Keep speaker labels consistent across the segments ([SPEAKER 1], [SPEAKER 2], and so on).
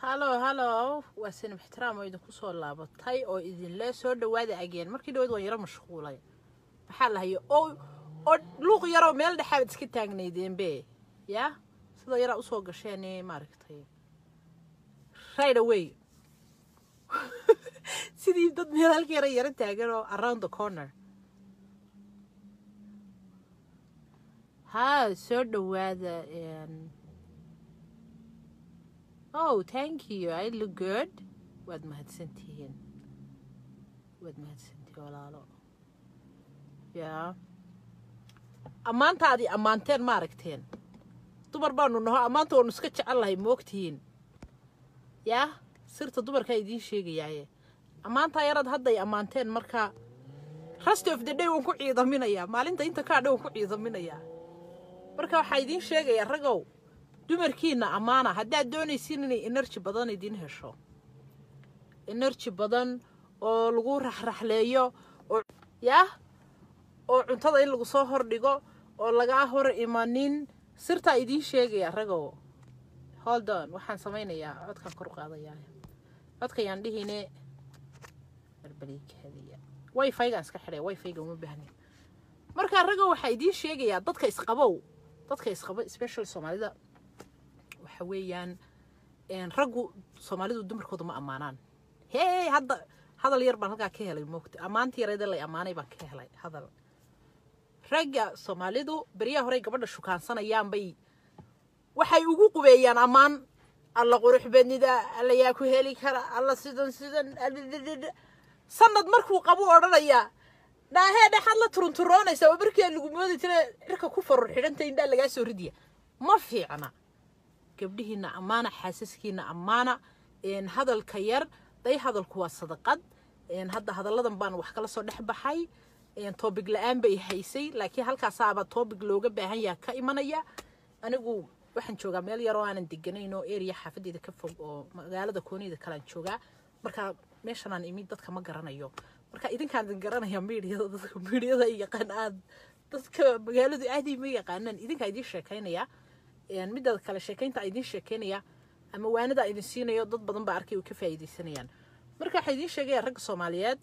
[SPEAKER 1] hallo hallo waa sinib ixtiraam oo idinku soo laabatay oo idinle soo dhawaada ageen markii dhawaad waan yaro mashquulay maxaa lahaye oo oo luuq yaroo meel dhexaabad iska taagnaydeenbe yaa sidoo yaraa usoo gasheen maaragtay right away sidii dad meel halka yara yaro taagan oo around the corner ha soo dhawaada oh thank you i look good waad mahadsantihiin waad mahadsantihiin walaalo yaa ammaanta adi ammaanteen ma aragteen dumar baanu naho ammaanta waanu iska jecel lahay moogtihiin yaa sirta dumarkaa idiin sheegayaaye ammaantaa yaraad hadday ammaanteen marka rest of the day waan ku ciidaminayaa maalinta inta kaa dhan waan ku ciidaminayaa marka waxaa idiin sheegayaa ragow dumarkiina ammaana haddaad doonaysiin inay enerji badan idiin hesho enerji badan oo lagu raxraxleeyo oo yaah oo cuntada in lagu soo hordhigo oo lagaa hor imanin sirtaa idiin sheegaya ragow holdon waxaan samaynayaa codkaan kor qaadayaa codkayaan dhihine arbaliikadiya wifaygaan iska xidhay wifayga uma baahnin markaa ragow waxaa idiin sheegayaa dadka isqabow dadka isqabo special soomaalida waxa weeyaan raggu soomaalidu dumarkooda ma ammaanaan hee hadda hadal yar baan halkaa ka helay moogta ammaantii yareeda lay ammaanay baan ka helay hadal ragga soomaalidu beryaha horey gabadha shukaansanayaan bay waxay ugu qubeeyaan ammaan alla qurux badnida alla yaa ku heli kara alla sidan sidan sanad markuu qabu odhanayaa dhaahee dhexaad la turunturoonaysa oo markaa lagu moodi jira cirka ku farur xidhanta indhaa lagaa soo ridiya ma fiicna gabdhihiina ammaana xaasaskiina ammaana hadalka yar day hadalku waa sadaqad hadda hadalladan baan wax kala soo dhex baxay toobig la-aan bay haysay laakiin halkaasaaba toobig looga baahan yaha ka imanaya anigu waxaan joogaa meel yaroo aanan deganayn oo area xaafadeeda ka fog oo magaalada kooniyada kalean joogaa marka meeshanaan imid dadka ma garanayo marka idinkaan idin garanaya miidiyada dadka miidiyada ay yaqaan aad dadka magaaladu aadii ma yaqaanaan idinkaa idiin sheekaynaya midda kale sheekaynta idiin sheekaynaya ama waanada idin siinayo dad badan baa arkay ka faa'iidaysanayaan marka waxaa idiin sheegaya ragga soomaaliyeed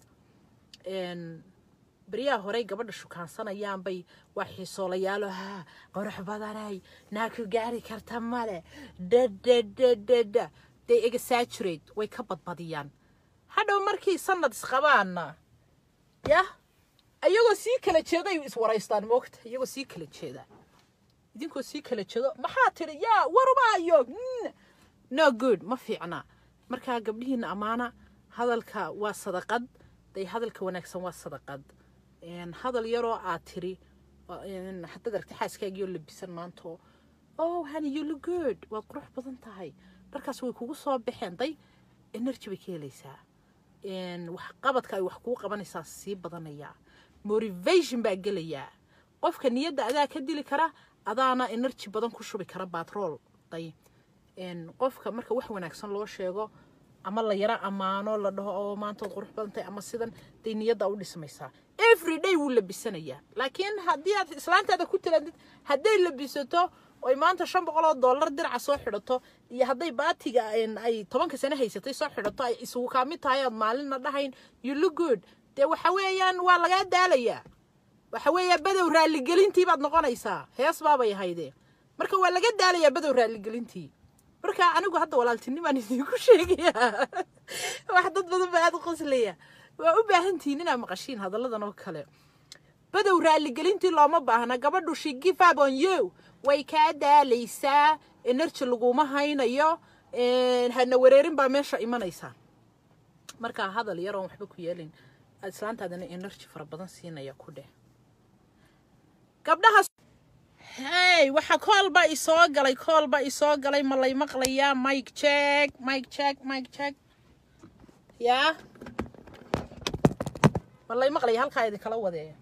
[SPEAKER 1] beryaha horey gabadha shukaansanayaan bay waa xiisoolayaalo ha qurux badanay naa ku gaari karta male dadadadada they exaggerate way ka badbadiyaan hadhow markii sanad isqabaana yah iyagoo sii kala jeeday iswaraystaan moogta iyagoo sii kala jeeda idinkoo sii kala jeedo maxaa tiri yaa warubaayo no good ma fiicna markaa gabdhihiina ammaana hadalka waa sadaqad day hadalka wanaagsan waa sadaqad hadal yaroo aad tiri haddaad aragta xaaskaagiioo labisan maanto oh honey you look good waad qurux badan tahay dharkaas way kugu soo baxeen day energy bay ka helaysaa waxqabadka ay wax kuu qabanaysaa sii badanayaa motivation baa gelayaa qofka niyadda adaa ka dili kara adaana energy badan ku shubi kara batrool day qofka marka wax wanaagsan loo sheego ama la yaro ammaano la dhaho oo maantood qurux badan tahay ama sidan day niyadda u dhismaysaa every day wuu labisanayaa laakiin haddii aad islaantaada ku tilaadid hadday labisato oy maanta shan boqol oo dollar diraca soo xidhato iyo hadday baatiga ay tobanka sano haysatay soo xidhato ay isugu kaamid tahay ood maalinna dhahayn you look good dee waxa weeyaan waa lagaa daalayaa waxa weeya badow raalligelintii baad noqonaysaa hees baabay ahaydee marka waa laga daalayaa badow raalligelintii marka anigu hadda walaaltinimaan idinku sheegayaa wax dad badan baa aada u qoslaya waa u baahantihiin inaad maqashiin hadalladan oo kale badow raalligelintii looma baahna gabadhu she give up on you way kaa daalaysaa energy laguma haynayo hana wareerin baa meesha imanaysaa markaa hadal yaroon waxba ku yeelin islaantaadana energy fara badan siinaya ku dheh gabdhaha hey waxa koolba isoo galay koolba isoo galay ma lay maqlayaa mike check mike check mike check yaa ma lay maqlaya halkaa idinkala wadeeya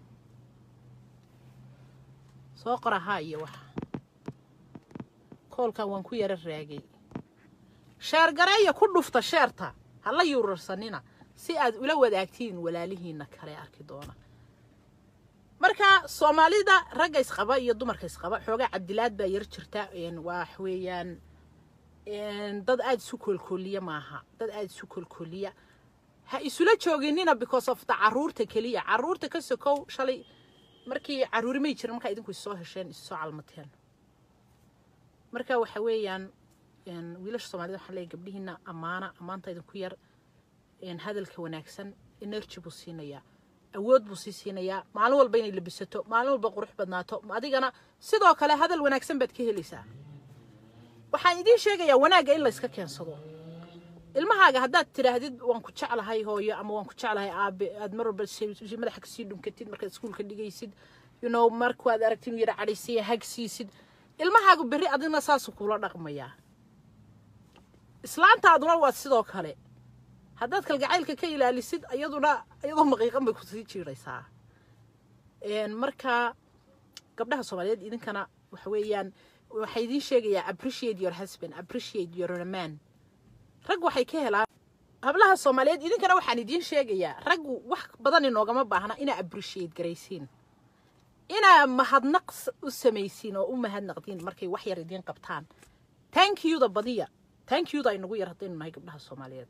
[SPEAKER 1] soo qora haa iyo waxa koolkan waan ku yaro raagay sheergareeya ku dhufta sheerta hala yuurarsanina si aad ula wadaagtiin walaalihiina kale arki doona marka soomaalida ragga isqaba iyo dumarka isqaba xoogaa cabdilaad baa yar jirta wax weeyaan dad aada isu koolkooliya maaha dad aada isu koolkooliya ha isula jooginina because of the caruurta keliya caruurta ka sokow shalay markii caruuri may jirin markaa idinku issoo hesheen issoo calmateen marka waxa weeyaan wiilasha soomaalida waxaan leeyahay gabdhihiina ammaana ammaanta idinku yar hadalka wanaagsan energy buu siinayaa awood buu sii siinayaa maalin walba inay labisato maalin walba qurux badnaato adigana sidoo kale hadal wanaagsan baad ka helaysaa waxaan idiin sheegayaa wanaagga in layska keensado ilmahaaga haddaad tidhaahdid waan ku jeclahay hooyo ama waan ku jeclahay aabe aad mar walba madaxa kasii dhunkatid markaad iskuulka dhigaysid you know markaad aragtid inuu yara cadhaysaya hag siisid ilmahaagu berri adina saasuu kula dhaqmayaa islaantaaduna waa sidoo kale haddaad kalgacaylka ka ilaalisid iyaduna iyadoo maqiiqan bay kusii jiiraysaa marka gabdhaha soomaaliyeed idinkana waxa weeyaan waxaa idiin sheegayaa appreciate your husband appreciate your man rag waxay ka helaan hablaha soomaaliyeed idinkana waxaan idiin sheegayaa raggu wax badan inoogama baahna inaa appreciate garaysiin inaa mahadnaq u samaysiin oo u mahadnaqdiin markay wax yar idiin qabtaan thank youda badiya thank youda inagu yar haddaynu nahay gabdhaha soomaaliyeed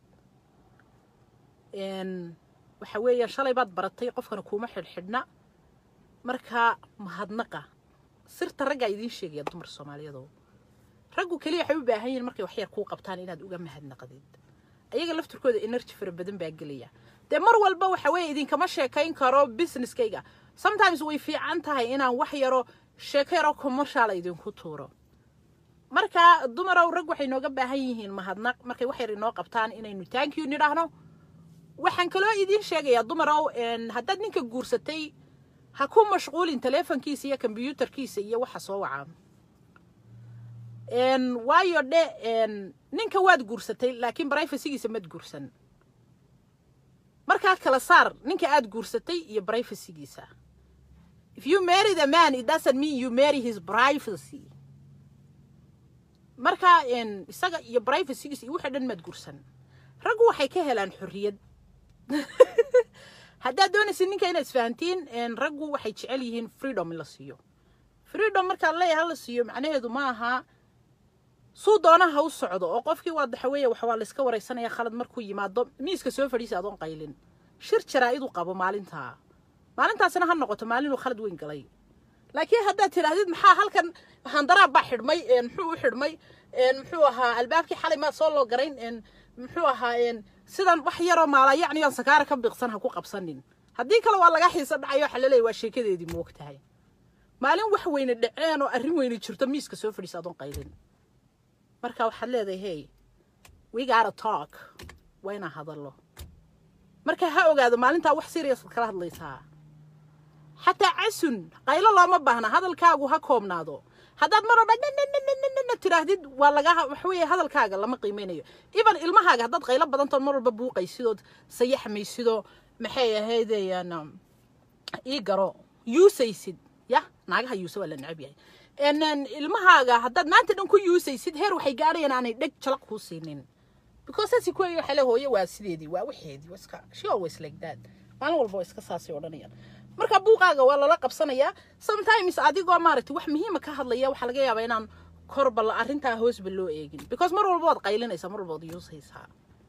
[SPEAKER 1] waxa weeyaan shalay baad baratay qofkana kuuma xidhxidhna markaa mahadnaqa sirta raggaa idiin sheegaya dumar soomaaliyeedo raggu keliya waxay u baahan yihiin markay wax yar kuu qabtaan inaad uga mahadnaqdid ayaga laftirkooda energy fara badan baa gelaya dee mar walba waxa weeye idinkama sheekayn karo businesskayga sometimes way fiican tahay inaan wax yaro sheeko yaroo commerciala idinku tuuro marka dumarow rag waxay nooga baahan yihiin mahadnaq markay wax yar inoo qabtaan inaynu thank you nidhaahno waxaan kaloo idiin sheegayaa dumarow haddaad ninka guursatay ha ku mashquulin teleefonkiisa iyo kombyuutarkiisa iyo waxa soo wacaa waayo dhe ninka waad guursatay laakiin brifacygiisa mad guursan markaa kala saar ninka aad guursatay iyo brifacygiisa if you marry the man it doesn't mean you marry his privacy marka isaga iyo brifacygiisa iyo wixii dhan maad guursan raggu waxay ka helaan xorriyad haddaad doonaysid ninka inaad isfahantiin raggu waxay jecel yihiin freedom in la siiyo freedom markaad leeyahay la siiyo macnaheedu ma aha suu doonaha u socdo oo qofkii waa daxaweeye wax waa layska waraysanaya khalad markuu yimaado miiska soo fadhiisa adoon qaylin shir jaraa-idu qabo maalintaa maalintaasina ha noqoto maalinuu khalad weyn galay laakiin haddaad tidhaahdid maxaa halkan handaraab baa xidhmay muxuu u xidhmay muxuu ahaa albaabkii xalay maad soo loo garayn muxuu ahaa sidan wax yaroo maala yacni aan sakaara ka biiqsan ha ku qabsanin haddii kale waa laga xiisa dhacayo waxa laleeyahy waa sheekadeedii moog tahay maalin wax weyne dhaceen oo arrin weyne jirto miiska soo fadhiisa adoon qaylin marka waxaad leedahay hey we gotta talk waa inaan hadallo marka ha ogaado maalintaa wax serious kala hadlaysaa xataa casun qaylo looma baahna hadalkaagu ha koobnaado haddaad mar odhan nananananana tidhaahdid waa laga waxa weeye hadalkaaga lama qiimeynayo even ilmahaaga haddaad qaylo badantood mar walba buuqaysidood sayaxmaysidoo maxay ahaydayaan ii garo yuusaysid yah naagaha yuusa waa la necab yahay ilmahaaga haddaad maanta dhan ku yuusaysid heer waxay gaadhayaan aanay dheg jalaq kuu siinin because saasi kuwey waxa le hooye waa sideedii waa waxeedii waa iska she always like that maalin walba waa iska saasay odhanayaan marka buuqaaga waa lala qabsanayaa sometimes adigoo maaragtay wax muhiima ka hadlaya waxaa laga yaabaa inaan korba arrintaa hoosba loo eegin because mar walba waad qaylinaysaa mar walba waad yuusaysaa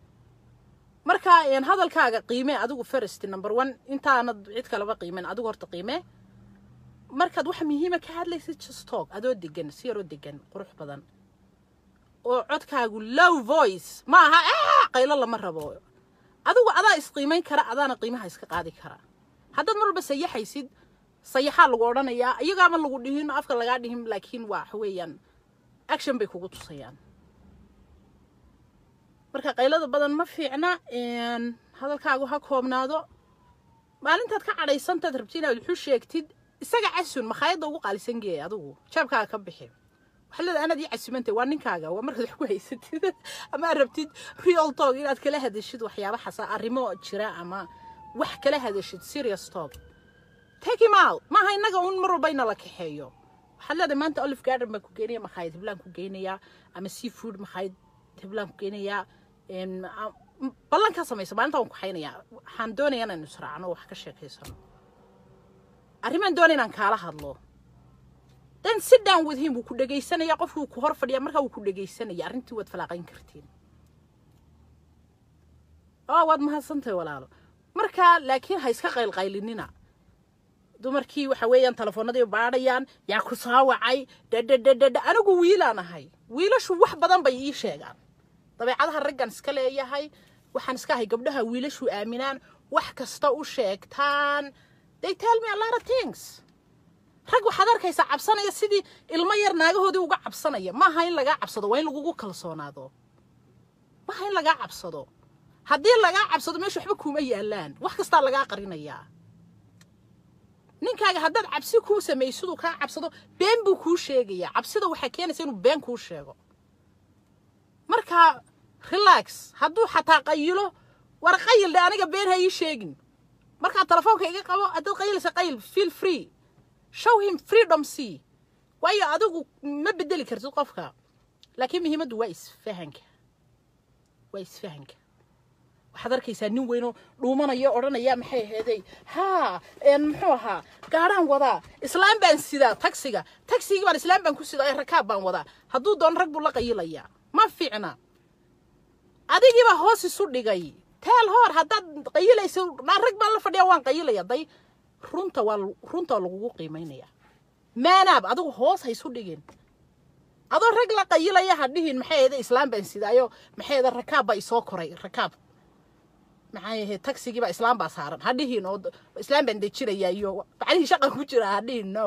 [SPEAKER 1] marka hadalkaaga qiime adigu first number one intaanad cid kaleba qiimen adigu horta qiime markaad wax muhiima ka hadlaysid just talk adoo degan si yaroo degan qurux badan oo codkaagu low voice ma aha qaylo lama rabo adigu adaa isqiimayn kara adaana qiimaha iska qaadi kara haddaad mar walba sayaxaysid sayaxaa lagu odhanayaa iyagaama lagu dhihin afka lagaa dhihin laakiin waa waxa weeyaan action bay kugu tusayaan marka qaylada badan ma fiicna hadalkaagu ha koobnaado maalintaad ka cadhaysantaad rabti inaad wuxu sheegtid isaga casun makhaayadda ugu qaalisan geey adigu jaabkaaga ka bixi waxaa leedahay anaad ii casumantay waa ninkaaga waa markaad wax ku haysatid ama aad rabtid real talk inaad kala hadashid waxyaaba xasa arrimo jira ama wax kala hadashid serious talk take him out maaha innaga un mar walba ina la kaxeeyo waxaad leedahay maanta olive garden baan ku geynaya makhaayad heblaan ku geynayaa ama seafood makhaayad heblaan ku geynayaa ballan ka samaysa maalinta waan ku xaynayaa waxaan doonayaa inaynu israacno wax ka sheekaysano arrimaan doona inaan kaala hadlo then sit down with him wuu ku dhegaysanaya qofkii wuu ku hor fadhiya markaa wuu ku dhegaysanaya arrintii waad falaaqayn kartiin oo waad mahadsantahay walaalo marka laakiin ha iska qaylqaylinina dumarkii waxa weeyaan telefoonadii baadhayaan yaa ku soo wacay dhadhadhadhadha anigu wiilaan ahay wiilashu wax badan bay ii sheegaan dabeecadaha raggan iska leeyahay waxaan iska ahay gabdhaha wiilashu aaminaan wax kasta u sheegtaan they tell me a lot of things rag waxaad arkaysaa cabsanaya sidii ilmo yar naagahoodii uga cabsanaya maaha in lagaa cabsado waa in lagugu kalsoonaado maaha in lagaa cabsado haddii lagaa cabsado meesha waxba kuuma yaalaan wax kastaa lagaa qarinayaa ninkaaga haddaad cabsi kuu samaysiduu kaa cabsado been buu kuu sheegayaa cabsida waxaa keenaysa inuu been kuu sheego marka relax hadduu xataa qayilo war qayil dhe aniga been ha ii sheegin markaa telefoonka iga qabo haddaad qayilaysa qayil feel free show him freedom c waayo adigu ma bedeli kartid qofka laakiin muhiimaddu waa isfahanka waa isfahanka waxaad arkaysaa nin weynoo dhuumanaya odhanaya maxay aheeday haa muxuu ahaa gaadhaan wadaa islaam baan sidaa tagsiga tagsigii baan islaam baan ku sidaa ee rakaab baan wadaa hadduu doono rag buu la qayilayaa ma fiicna adigiibaa hoos isu dhigay teel hoor haddaad qayilaysa dhaan rag baan la fadhiya waan qayilaya day runta waa runta lagugu qiimaynaya maanaab adigu hoos ha isu dhigin adoo rag la qayilaya ha dhihin maxay aheeday islaam baan sidaayo maxay aheeday rakaab baa isoo koray rakaab maxay ahayd tagsigiiba islaam baa saaran ha dhihin oo islaam baan dejinaya iyo bacdihii shaqan ku jira ha dhihin no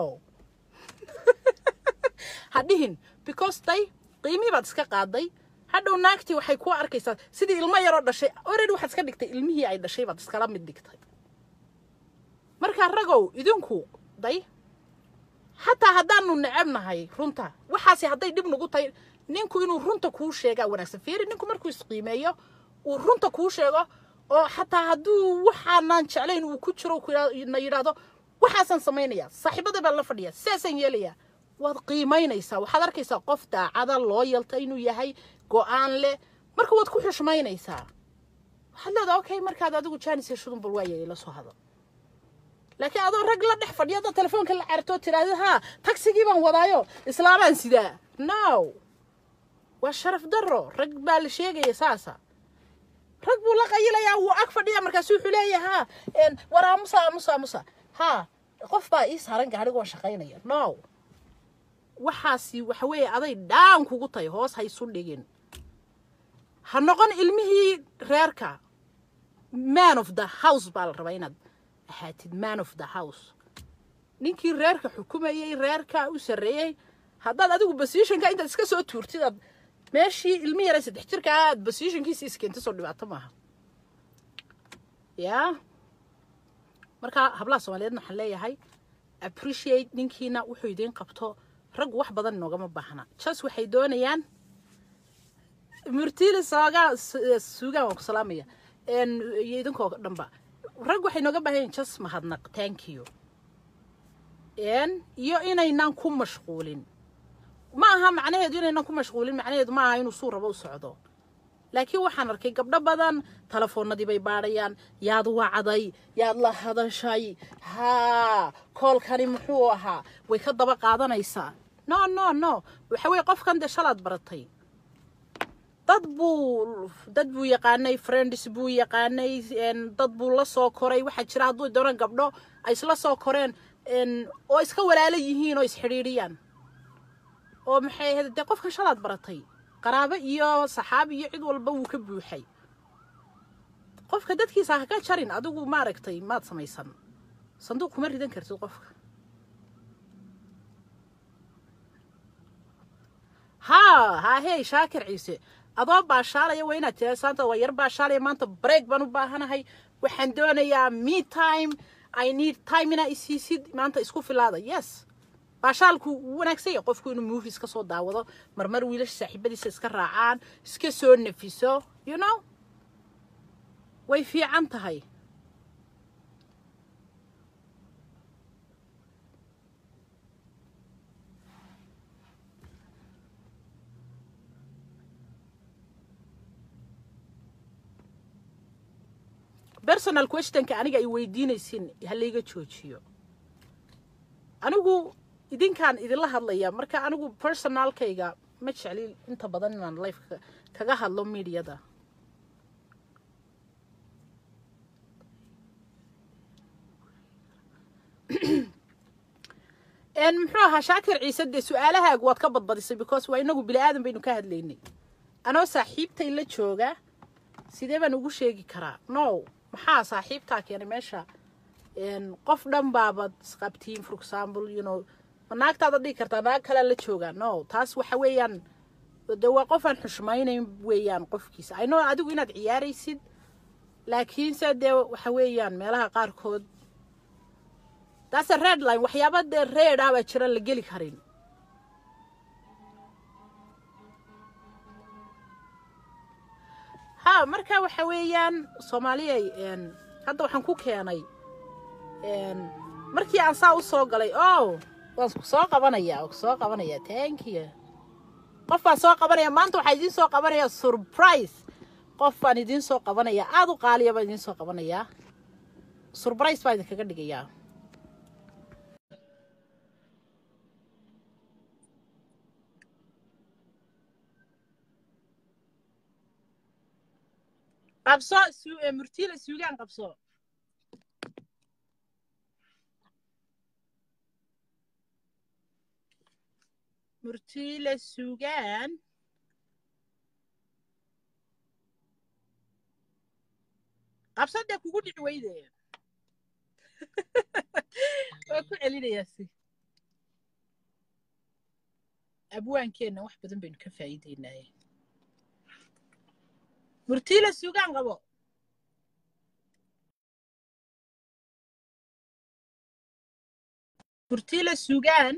[SPEAKER 1] ha dhihin because day qiimihii baad iska qaaday hadhow naagtii waxay ku arkaysaa sidii ilmo yaroo dhashay already waxaad iska dhigtay ilmihii ay dhashay baad iskala mid dhigtay markaa ragow idinku day xataa haddaanu necab nahay runta waxaasi hadday dhib nagu tahay ninku inuu runta kuu sheegaa wanaagsan fiiri ninku markuu isqiimeeyo uu runta kuu sheego oo xataa hadduu waxaanaan jeclayn uu ku jiro na yidhaahdo waxaasaan samaynaya saaxiibada baan la fadhiya sidaasaan yeelayaa waad qiimaynaysaa waxaad arkaysaa qof daacada loo yalta inuu yahay go-aan leh marka waad ku xushmaynaysaa waxaad leedaha okay markaad adigu jaanis heshudun bal waaya ila soo hado laakiin adoo rag la dhex fadhiya haddaad telefoonka la cartoo tidhaahda haa tagsigii baan wadaayo islaamaan sidaa no waa sharaf darro rag baa la sheegaya saasa rag buu la qayilayaa wuu ag fadhiya markaasu wuxuu leeyahay ha war aamusa aamusa aamusa ha qof baa ii saaran gaadhiga waan shaqaynaya no waxaasi waxa weeye aday dhaan kugu tahay hoos ha isu dhigin ha noqon ilmihii reerka man of the house baa la rabaa inaad ahaatid man of the house ninkii reerka xukumayey reerka u sarreeyey haddaad adigu basiishanka intaad iska soo tuurtid aad meeshii ilmi yaray saddex jirka aad basiishankiisa iskeenta soo dhibaato maaha yaa marka hablaha soomaaliyeedna waxaan leeyahay appreciate ninkiina wuxuu idiin qabto raggu wax badan inoogama baahna jas waxay doonayaan murtiili soogaa suugaan waan ku salaamaya iyo idinkoo dhanba rag waxay nooga baahan yahin jas mahadnaq thank you iyo inaynaan ku mashquulin ma aha macnaheedu inaynan ku mashquulin macnaheedu ma aha inuu suu rabo u socdo laakiin waxaan arkay gabdho badan telefoonadii bay baadhayaan yaad wacday yaad la hadashay haa koolkani muxuu ahaa way ka daba qaadanaysaa no no no waxa weye qofkan dee shalaad baratay dad buu dad buu yaqaanay friends buu yaqaanay dad buu la soo koray waxaa jira hadduu doonaan gabdho ay isla soo koreen oo iska walaalo yihiin oo isxidhiidhiyaan oo maxay ahayd dee qofkan shalaad baratay qaraabo iyo saxaabi iyo cid walba wuu ka buuxay qofka dadkiisa ha ka jarin adigu maaragtay maad samaysan sanduuq kuma ridan kartid qofka haa haa hey shaakir ciise adoo baashaalaya waa inaad tira saanta waa yar baashaalaya maanta break baan u baahanahay waxaan doonayaa me time i need time inaa isiisid maanta isku filaada yes baashaalku wuu wanaagsan yahay qofku inuu movies ka soo daawado marmar wiilasha saaxiibadiisa iska raacaan iska soo nefiso you know way fiican tahay personal questionka aniga ay weydiinaysin ha layga joojiyo anigu idinkaan idinla hadlaya marka anigu personaalkayga ma jecli inta badan inaan life kaga hadlo mediada muxuu ahaa shaakir ciise dee su-aalahaagu waad ka badbadisay because waa inagu bini aadan baynu ka hadlaynay anoo saaxiibtay la jooga sidee baan ugu sheegi karaa no maxaa saaxiibtaa keenay meesha qof dhan baabad isqabtiin for example you know ma naagtaada dhigi kartaa naag kalea la joogaa no taas waxa weeyaan de waa qof aan xushmaynayn weeyaan qofkiisa ayno adigu inaad ciyaaraysid laakiinse dee waxa weeyaan meelaha qaarkood taase red line waxyaaba dee reed ah baa jira la geli karin ha marka waxa weeyaan soomaaliyay hadda waxaan ku keenay markii aan saa u soo galay o waan ku soo qabanaya waan ku soo qabanaya thank you qof baan soo qabanaya maanta waxaa idiin soo qabanaya surprise qof baan idiin soo qabanaya aada u qaaliya baan idiin soo qabanayaa surprise baan idinkaga dhigayaa qabso murtiila suugaan qabso murtiila suugaan qabso dee kugu dhici weyde waa ku celinayaa si abwaankeenna wax badan baynu ka faa'iideynaaye murtiila suugaan qabo murtiila suugaan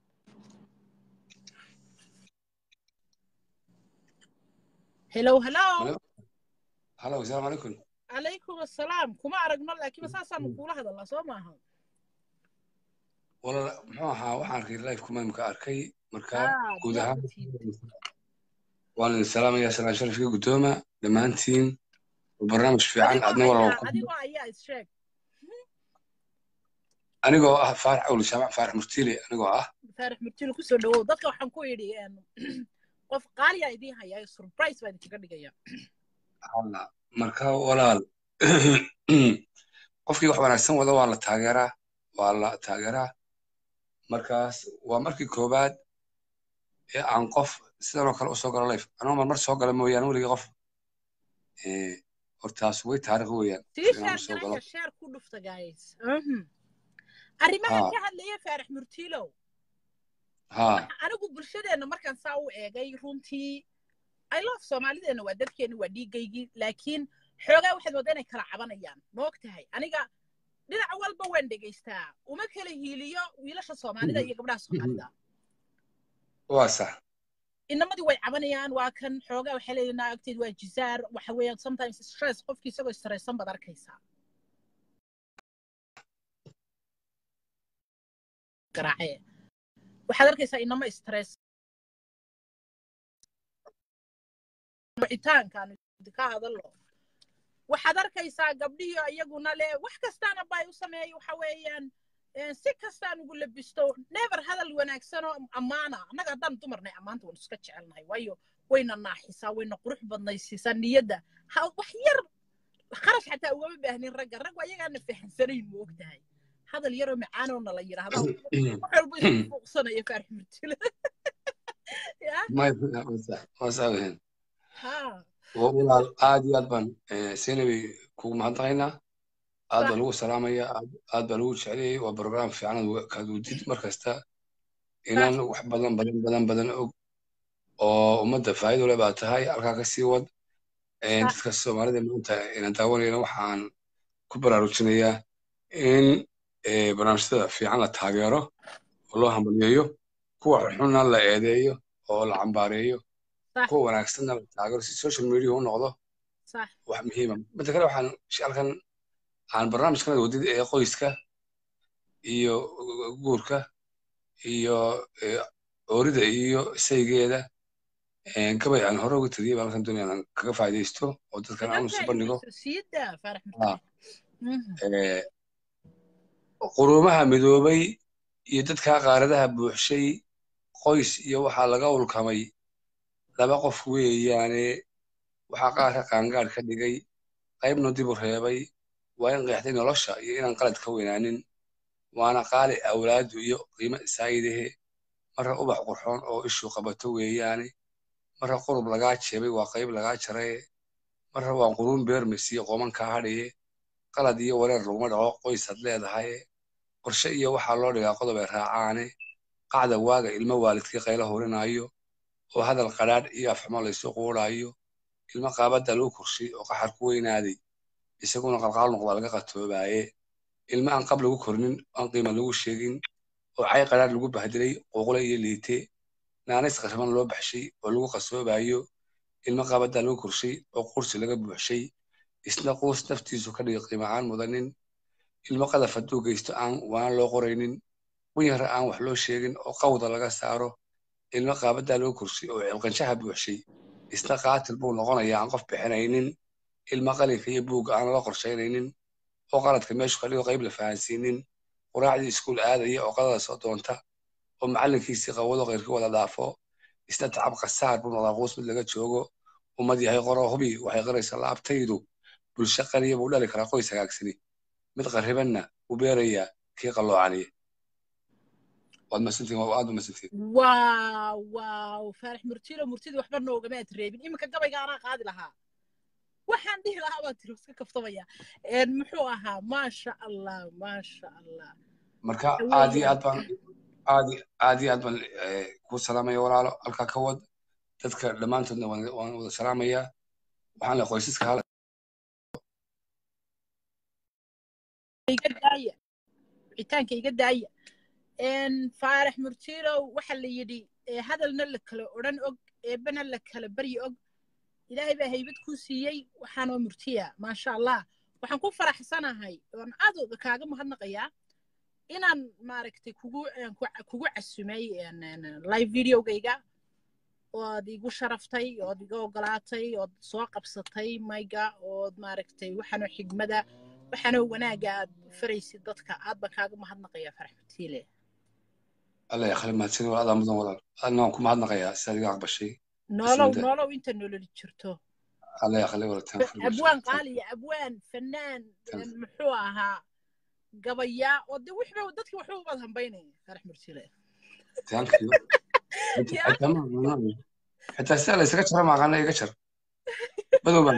[SPEAKER 1] hello hello
[SPEAKER 2] halo asalaamu calaykum
[SPEAKER 1] calaykum assalaam kuma aragno laakiin saasaanu kuula hadalnaa soo maaha
[SPEAKER 2] walaal muxuu ahaa waxaan arkay live kumaamka arkay marka guud ahaan waan idin salaamayaa salaan sharafka guddooma dhammaantiin barnaamij fiican adna walaal
[SPEAKER 1] adigoo ayaa issheeg
[SPEAKER 2] anigoo ah faarax awli jaamac faarax murtiile anigoo ah
[SPEAKER 1] faarax murtiile kusoo dhawow dadka waxaan ku idhi qof qaaliyaa idiin hayaa surprise baa idinkaga dhigaya
[SPEAKER 2] marka walaal qofkii wax wanaagsan wada waa la taageeraa waa la taageeraa markaas waa markii koowaad ee aan qof sidanoo kale usoo galo life anoo marmar soo gala mooyaane weligii qof hortaas way taariikh weeyaan
[SPEAKER 1] sheer ku dhufta guys arrimaha ka hadlaya faarax murtiilow anigu bulshadeenna markaan saa u eegay runtii i love soomaalideenna waa dadkeenna waa dhiigaygii laakiin xoogaa waxaad moodaa inay kala cabanayaan ma og tahay aniga dhinac walba waan dhegaystaa uma kala hiiliyo wiilasha soomaalida iyo gabdhaha soomaalida
[SPEAKER 2] waa sax
[SPEAKER 1] inamadii way cabanayaan waa kan xoogaa waxay leeyihin naagteed waa jizaar waxa weeyaan sometimes stress qofkii isagoo stressan baad arkaysaa garaace waxaad arkaysaa inama stress wicitaankaan ka hadallo waxaad arkaysaa gabdhihii iyaguna le wax kastaana bay u sameeyay waxa weeyaan si kastaan ugu labisto never hadal wanaagsan oo ammaana annaga haddaan dumarnay ammaanta waan iska jecelnahay waayo wayna naaxisaa wayna qurux badnaysiisaa niyadda wax yar kharash xataa ugama baahnin ragga raggu ayagaana fahansanayn ma og tahay hadal yaroo macaanoona la yidhaahda wax walba isku fuuqsanaya faarix murtile
[SPEAKER 2] walaal aad iyo aad baan seenabay kugu mahadnaqaynaa aad baa lagu salaamaya aad baa lagu jeclayay waa brograam fiican kaad wudid mar kasta inaan wax badan badan badan badan og oo ummadda faa'iido leh baa tahay halkaa ka sii wad dadka soomaalida maanta inaan daawanayna waxaan ku baraarujinayaa in barnaamijyada fiican la taageero oo loo hambaliyeeyo kuwa xunna la eedeeyo oo la cambaareeyo kuwa wanaagsanna la taageero si social media u noqdo wax muhiima midda kale waxaan halkan aan barnaamijkan wadid ee qoyska iyo guurka iyo oorida iyo saygeeda gabay aan hore uga tiriyay baan halkan doonaya inaan kaga faa'iidaysto oo dadkan aan usu bandhigo quruumaha midoobay iyo dadkaa qaaradaha buuxshay qoys iyo waxaa laga ulkamay laba qof weeyaane waxaa qaarka qaangaadh ka dhigay qaybna dibu reebay waa in qeexday nolosha iyo inaan qalad ka weynaanin waana qaali awlaadu iyo qiimo isaayidahe marra ubax qurxoon oo ishu qabato weeyaane marra qurub lagaa jeebay waa qayb lagaa jaraye marra waa quruun beermasiyo qomankaa hadhaye qalad iyo wareer laguma dhaco qoys had leedahaye qorshe iyo waxaa loo dhigaa qodob ay raacaane qacda waaga ilmo waalidkii qaylo horinaayo oo hadal qadhaadh iyo afxumo laysu quudhaayo ilmo qaabadda lagu korshay oo qaxar ku weynaaday isaguna qalqaal noqdaa laga qatoobaaye ilmo aan qab lagu kornin aan qiima lagu sheegin oo cay qadhaadh lagu bahdilay quuqle iyo liite naanays qashaban loo baxshay oo lagu qasoobaayo ilmo qaabadda lagu korshay oo qursi laga buuxshay isna quus naftiisu ka dhiga qiimacaan mudanin ilmo qadaf hadduu geysto aan waana loo qoraynin qunyara aan wax loo sheegin oo qawda laga saaro ilmo qaabaddaa loo korshay oo cilqanshaha buuxshay isna qaatil buu noqonayaa aan qof bixinaynin ilmo qalinka iyo buugga aan lala qorshaynaynin oo qaladka meeshu ka dhigo qayb la fahansiinin quraacdii iskuul aadaya oo qadada soo doonta oo macallinkiisii qawado qayrkii wada dhaafo isna tacab qasaar buu noqdaa quus mid laga joogo ummad yahay qoro hubi waxay qaraysaa laabtaydu bulsho qaliya buu dhali karaa qoys hagaagsani mid qarribanna u beerayaa kii qalloocaniya waad masantiin waa aad u masantiin
[SPEAKER 1] waaw waaw faarax murtilo murtida waxba noogamaad reebin iminka gabayga anaa qaadi lahaa waxaan dhihi lahaa baa tiri iska kaftamaya muxuu ahaa maasha allah maasha allah
[SPEAKER 2] marka aad iyo aad baan aad aad iyo aad baan kuu salaamaya walaalo halkaa ka wad dadka dhammaantoodna waan wada salaamayaa waxaan le qoysaska hala
[SPEAKER 1] iga daaya wicitaanka iga daaya faarax murtiilow waxa la yidhi hadalna la kala odhan og eebbana la kala baryi og ilaahay baa haybad kuu siiyey waxaanoo murtiya maasha allah waxaan ku faraxsanahay oon aad kaaga mahadnaqayaa inaan maaragtay kugu kugu casumay live videogayga ood igu sharaftay ood iga ogolaatay ood soo qabsatay mayga ood maaragtay waxaanoo xigmada waxaanoo wanaaga aad faraysid dadka aad baan kaaga mahadnaqayaa farax murtiile
[SPEAKER 2] alla yakhli mahadsan wal adaa mudan walaal adna waan ku mahadnaqayaa sidaad iga aqbashay
[SPEAKER 1] nolow nolow inta nololi jirto
[SPEAKER 2] alla yakhli walataan
[SPEAKER 1] abwaan qaaliya abwaan fanaan muxuu ahaa gabayaa oo de wixba dadki waxba ubaad hambaynaya farax murtiile
[SPEAKER 2] xitaa sidaa la isaga jara maaqaana iga jar madow baan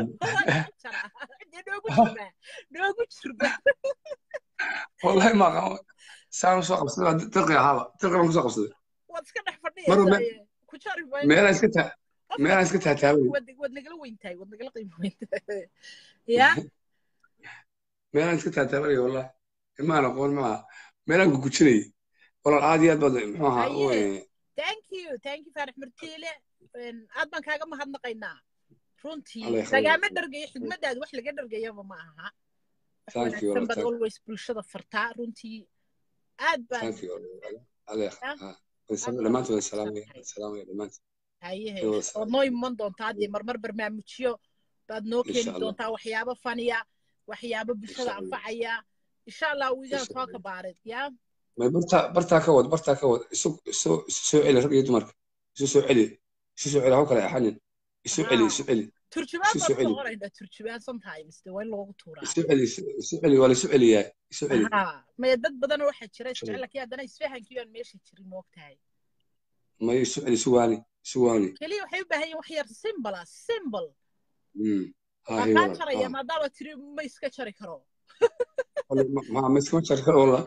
[SPEAKER 1] noogu jirba
[SPEAKER 2] wallahi maaqaan saan usoo qabsaday waa dirqi ahaaba dirqi baan kusoo qabsaday
[SPEAKER 1] waad iska dhex fadhiyaysaa ku jari
[SPEAKER 2] meelaan iska taa meelaan iska taataabay
[SPEAKER 1] waad nagala weyntahay waad nagala qiimo weyntahay ya
[SPEAKER 2] meelaan iska taataabanaya wallahi imaan aqoon maaha meelaan gugujinayay walaal aad iyo aad baad muxuu ahaa
[SPEAKER 1] thank you thank you faarax martiile aad baan kaaga mahadnaqaynaa runtii lagaama dhargayo xigmadaada wax laga dhargayaba ma aha wanaagsan baad always bulshada fartaa runtii aad baan
[SPEAKER 2] dhammaantood salaamaya salaamaya dhammaantood
[SPEAKER 1] hayehe ood noo iman doontaa dee marmar barnaamijyo baad noo keeni doontaa waxyaabo faniya waxyaabo bulshada anfacaya insha allah wiigaan soo kabaarid yaa
[SPEAKER 2] may bartaa bartaa ka wad bartaa ka wad isu isu isu soo celi rag iyo dumarka isu soo celi isu soo celi haw kale axanin isu celi isu celi
[SPEAKER 1] turjubaan baan ku noqonaynaa turjubaan sometimes de waa in loogu tuuraa
[SPEAKER 2] isu celi isu celi waa la isu celiyaa isu celi
[SPEAKER 1] maya dad badan waxaa jira isjecel laakiin haddana isfahankii aan meesha jirin moogtahay
[SPEAKER 2] may isu celi isu waani isu waani
[SPEAKER 1] keliya waxay u baahan yihin wax yar simple ah simple waa kaa jaraya maadaama tiri ma iska jari karo
[SPEAKER 2] ma iskama jari karo walla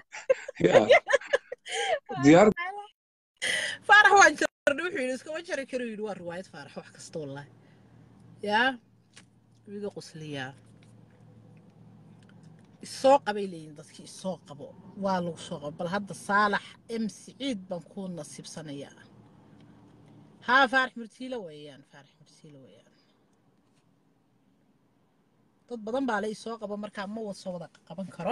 [SPEAKER 2] diyaar
[SPEAKER 1] faarax waan jarnay wuxuu yidhi iskama jari karo yidhi waa riwaayad faarax wax kasta wallahi yaa wiga qusliyaa isoo qabay leeyihin dadkii isoo qabo waa lagu soo qabo bal hadda saalax m siciid baan ku nasiibsanayaa haa faarax murtiilo weeyaan faarax murtiilo weeyaan dad badan baa la isoo qabo markaa ma soo wada qaban karo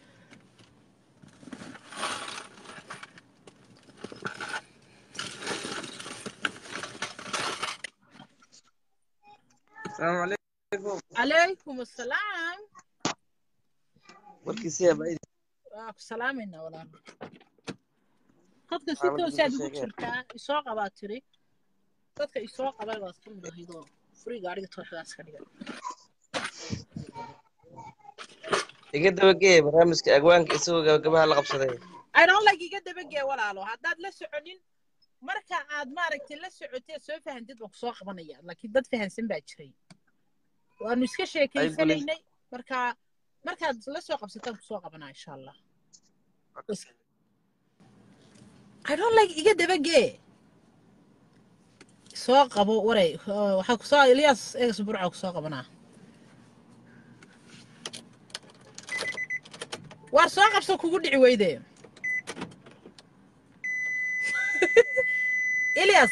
[SPEAKER 3] السلام عليكم
[SPEAKER 1] عليكم السلام
[SPEAKER 3] warkiisiya baa
[SPEAKER 1] waa ku salaamayna walaal dadka si
[SPEAKER 3] Xaaladda
[SPEAKER 1] toosaad
[SPEAKER 3] inta
[SPEAKER 1] ugu
[SPEAKER 3] sheegeen.
[SPEAKER 1] jirtaa isoo qabaa tiri dadka isoo qabay baad ka mid ahaydoo furiga adhiga tooxdaas ka dhigan
[SPEAKER 3] iga dabagee barnaamijka agwaanka isagoo gabagabaha la qabsaday
[SPEAKER 1] I don't like iga dabagee walaalo haddaad la soconin marka aad maaragtay la socotee soo fahantid baan kusoo qabanaya laakiin dad fahansan baa jiray waanu iska sheekaysanaynay marka markaad la soo qabsataan kusoo qabanaa insha allah I don't like iga dabagee soo qabo waray uh, waxaa kusoo Elias eegas burca kusoo qabanaa waar soo qabso kugu dhici weyde Elias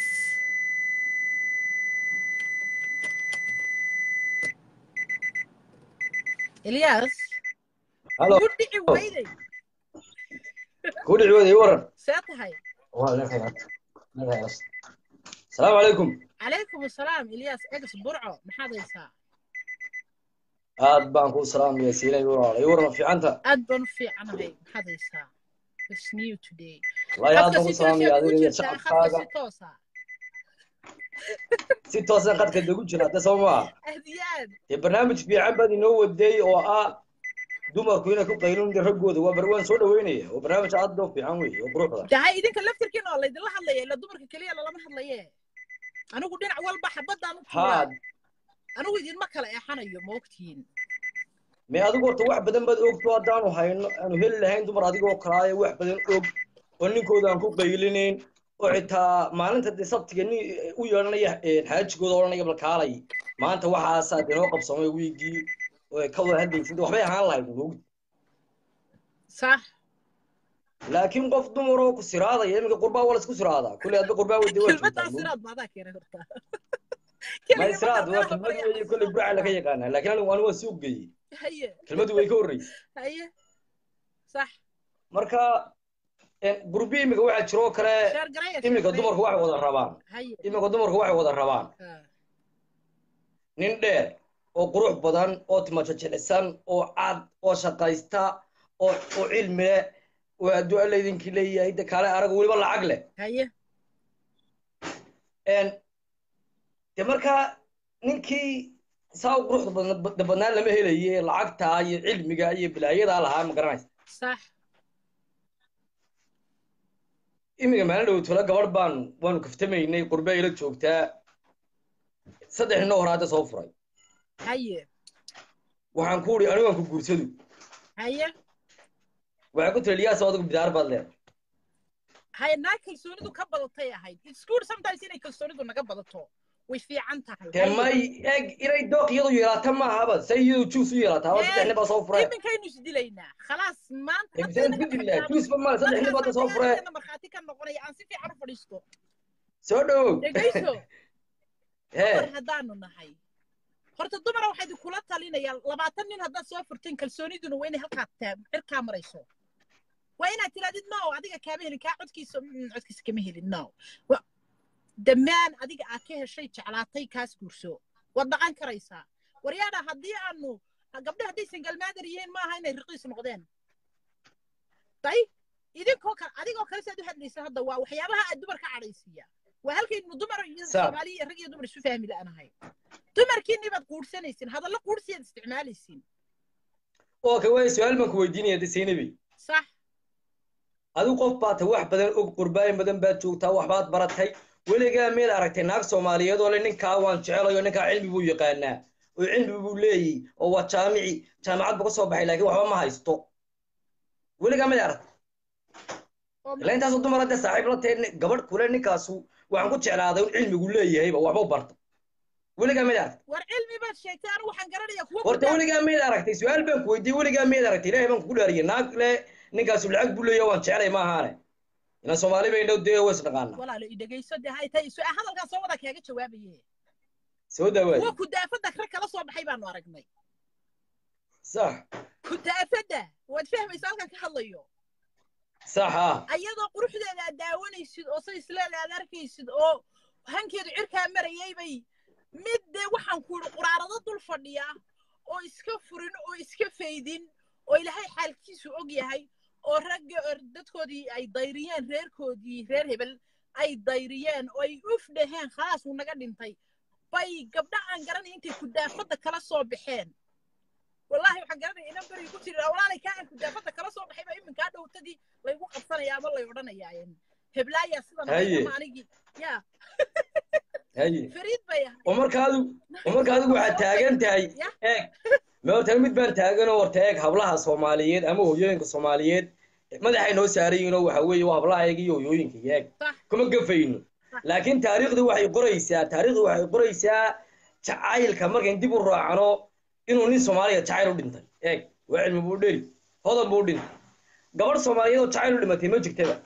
[SPEAKER 1] Elias
[SPEAKER 4] Halo.
[SPEAKER 1] kugu dhici weyde
[SPEAKER 4] ku dhici wada ii waran
[SPEAKER 1] see tahay
[SPEAKER 4] waa leen khayraad leen khayraad asalaamu calaykum
[SPEAKER 1] calaykum asalaam Elias eegas burco maxaad haysaa
[SPEAKER 4] aad baan kuu salaamaya siilay walaal ii waran fiicanta
[SPEAKER 1] aad baan u fiicanahay maxaad haysaa It's new today
[SPEAKER 4] wallaahi aad
[SPEAKER 1] Khadka
[SPEAKER 4] baan
[SPEAKER 1] si
[SPEAKER 4] ku salaamaya
[SPEAKER 1] toosa ugu
[SPEAKER 4] adiga iyo
[SPEAKER 1] jirtaa, khadka
[SPEAKER 4] shacabkaaga
[SPEAKER 1] si toosa
[SPEAKER 4] si toosan qadka dagu jira hadda soo maa
[SPEAKER 1] aad iyo aad
[SPEAKER 4] dee barnaamij fiican baad inoo waday oo ah dumarku inay ku qaylin raggooda waa bar waan soo dhaweynaya waa barnaamij aad u fiican wey oo qurux badan
[SPEAKER 1] dahay idinka laftirkiina oo laydinla hadlaya ila dumarka keliya lalama hadlaye anigu dhinac walba xabadaan u tuuraa
[SPEAKER 4] haa
[SPEAKER 1] anigu idinma kala eexanayo ma ogtihiin
[SPEAKER 4] me adigu horta wax badan baad ogto haddaanu hayno aanu heli lahayn dumar adigoo kalaayo wax badan og oo ninkooda aan ku qaylinayn oo xitaa maalinta dee sabtiga nin u yeelanaya xaajigooda odhanaya balkaalay maanta waxaasaa dee noo qabsamay wiigii oo ay ka wada hadlaysin waxbay ahaan lahayd moogdi
[SPEAKER 1] sax
[SPEAKER 4] laakiin qof dumar oo ku siraadaya iminka qurbaa waa laisku siraadaa kulli hadba qurbaa wade waa
[SPEAKER 1] kelmaddaa
[SPEAKER 4] joogtaa
[SPEAKER 1] siraad maadaa keenay horta
[SPEAKER 4] ma siraad waa kelmad weeye kolley burca laga yaqaanaa laakiin anigu anigu waa suuq geeyey
[SPEAKER 1] haye
[SPEAKER 4] kelmadu way ka horreysay
[SPEAKER 1] haye sax
[SPEAKER 4] marka gurbi iminka waxaa jiroo kale
[SPEAKER 1] sheer garaya
[SPEAKER 4] iminka dumarku waxay wada rabaan
[SPEAKER 1] haye
[SPEAKER 4] iminka dumarku waxay wada rabaan
[SPEAKER 1] Ah,
[SPEAKER 4] nin dheer oo qurux badan oo timajajicisan oo cad oo shaqaysta oo oo cilmi leh oo hadduu alla idinkii leeyahay de kaale arag weliba lacag leh
[SPEAKER 1] haye
[SPEAKER 4] En, de markaa ninkii saa u quruxda badna- badnaan lama helaye lacagtaa iyo cilmiga iyo bilaayadaa lahaa ma garanaysa
[SPEAKER 1] sax
[SPEAKER 4] iminka maalin dhow tole gabadh baan waanu kaftamaynay qurbe ila joogtaa saddex ninoo hore hadda soo furay
[SPEAKER 1] haye
[SPEAKER 4] waxaan ku uri anigu aan ku guursadu
[SPEAKER 1] haye
[SPEAKER 4] waxaan ku tiri liyaas adigu bidaar baad leedahay
[SPEAKER 1] haye naa kalsoonidu ka badatay ahayd it's good sometimes inay kalsoonidu naga badato way fiican tahay
[SPEAKER 4] dee may eeg inay dooq iyadu yeelata ma ahaba say iyadu juus u yeelataa haba saddex nin baa soo furay
[SPEAKER 1] iminkaynu isdilaynaa khalaas maanta
[SPEAKER 4] Imsaan bidillah juusba male saddex nin baa hadda soo furay
[SPEAKER 1] markhaati ka noqonaya aan si fiican u fadhiisto
[SPEAKER 4] soo dhowow
[SPEAKER 1] dhegayso
[SPEAKER 4] hee
[SPEAKER 1] dumar haddaanu nahay horta dumara waxaa idinkula talinayaan labaatan nin haddaad soo furteen kalsooniduna waa inay halkaa taa- cirkaa marayso waa inaad tirahdid no adiga kaama helin kaa codkiisa mm, codkiisa kama helin no Wa- dhammaan adiga aad ka heshay jeclaatay kaas guurso waad dhaqan karaysaa waryaadha haddii aanu gabdho hadday singalmaadar yihiin maaha inay riqiis noqdeen day idinkoo kale adigoo kale saad u hadlaysa hadda waa waxyaabaha aad dumar ka cadhaysiiya waa halkaynu dumar iyo
[SPEAKER 4] Sa-
[SPEAKER 1] soomaali iyo rag iyo dumar isu fahmi la'anahay dumarkiinni baad quursanaysin hadallo quursiyaad isticmaalaysin
[SPEAKER 4] okay way su-aal baan ku weydiinaya de saynabi
[SPEAKER 1] sax
[SPEAKER 4] adigu qof baad tahay wax badan og qurbaayin badan baad joogtaa waxbaad baratay weligaa miyaad aragtay naag soomaaliyeed oo le ninkaa waan jecelayo ninkaa cilmi buu yaqaanaa oo cilmi buu leeyahy oo waa jaamici jaamacad buu ka soo baxay laakiin waxba ma haysto weligaa miyaad aragtay
[SPEAKER 1] oo
[SPEAKER 4] ilaa intaasoo dumar hadda saaxiib la tahay gabadh kule ninkaasu waxaan ku jeclaaday in cilmigu leeyahayba waxba u barta weligaa miyaad aragtay
[SPEAKER 1] war cilmi baad sheegtay anigu waxaan garanayaa kuwa
[SPEAKER 4] horta weligaa miyaad aragtay su-aal baan ku weydiiyey weligaa miyaad aragtay ilaahay baan kugu dhaariyay naag le ninkaasu lacag buu leeyahay waan jeclay ma ahaane ina soomaali bay dhow dee ways dhaqaana
[SPEAKER 1] walaalo i dhegayso dee hay tay su- hadalkaan soo wada kaaga jawaabaye
[SPEAKER 4] soo dhawaad
[SPEAKER 1] kuwa kudaafadda rag kala soo baxay baanu aragnay
[SPEAKER 4] sax
[SPEAKER 1] kudaafadda waad fahmaysa halkan ka hadlayo
[SPEAKER 4] sax ah
[SPEAKER 1] ayadoo quruxdeeda aad daawanaysid oo say isleeda aad arkaysid oo hankeedu cirkaa marayay bay mid dee waxaan ku idhi quraarado dul fadhiya oo iska furin oo iska faydin oo ilaahay xaalkiisu og yahay oo oo ragga or- dadkoodii ay dayriyeen reerkoodii reer hebel ay dayriyeen oo ay uf dhaheen khalaas wuu naga dhintay bay gabdha aan garanay intay kudaafadda kala soo baxeen wallaahi waxaan garanaya inan beriga ku jiri walaalay kaa aan kudaafadda kala soo baxay ba iminkaa dhowtadii laygu qabsanaya ama lay odhanayaa heblaayaa sidan
[SPEAKER 4] Haye.
[SPEAKER 1] ama anigii yaa
[SPEAKER 4] haye
[SPEAKER 1] fariid bay ahay
[SPEAKER 4] oo marka adigu oo marka adigu waxaad taagan tahay
[SPEAKER 1] Ya.
[SPEAKER 4] eeg ma horta mid baan taaganoo horta eeg hablaha soomaaliyeed ama hooyooyinka soomaaliyeed madaxay noo saarayiinoo waxa weeye waa hablahayaga iyo hooyooyinka eeg
[SPEAKER 1] Sax.
[SPEAKER 4] kuma gafayno
[SPEAKER 1] Sax.
[SPEAKER 4] laakiin taariikhdu waxay qoraysaa taariikhdu waxay qoraysaa jacaylka markayn dib u raacno inuu nin soomaaliya jacayl u dhintay eeg waa cilmi buu dheri hodan buu dhintay gabadh soomaaliyeed oo jacayl u dhimatay ma jirtaba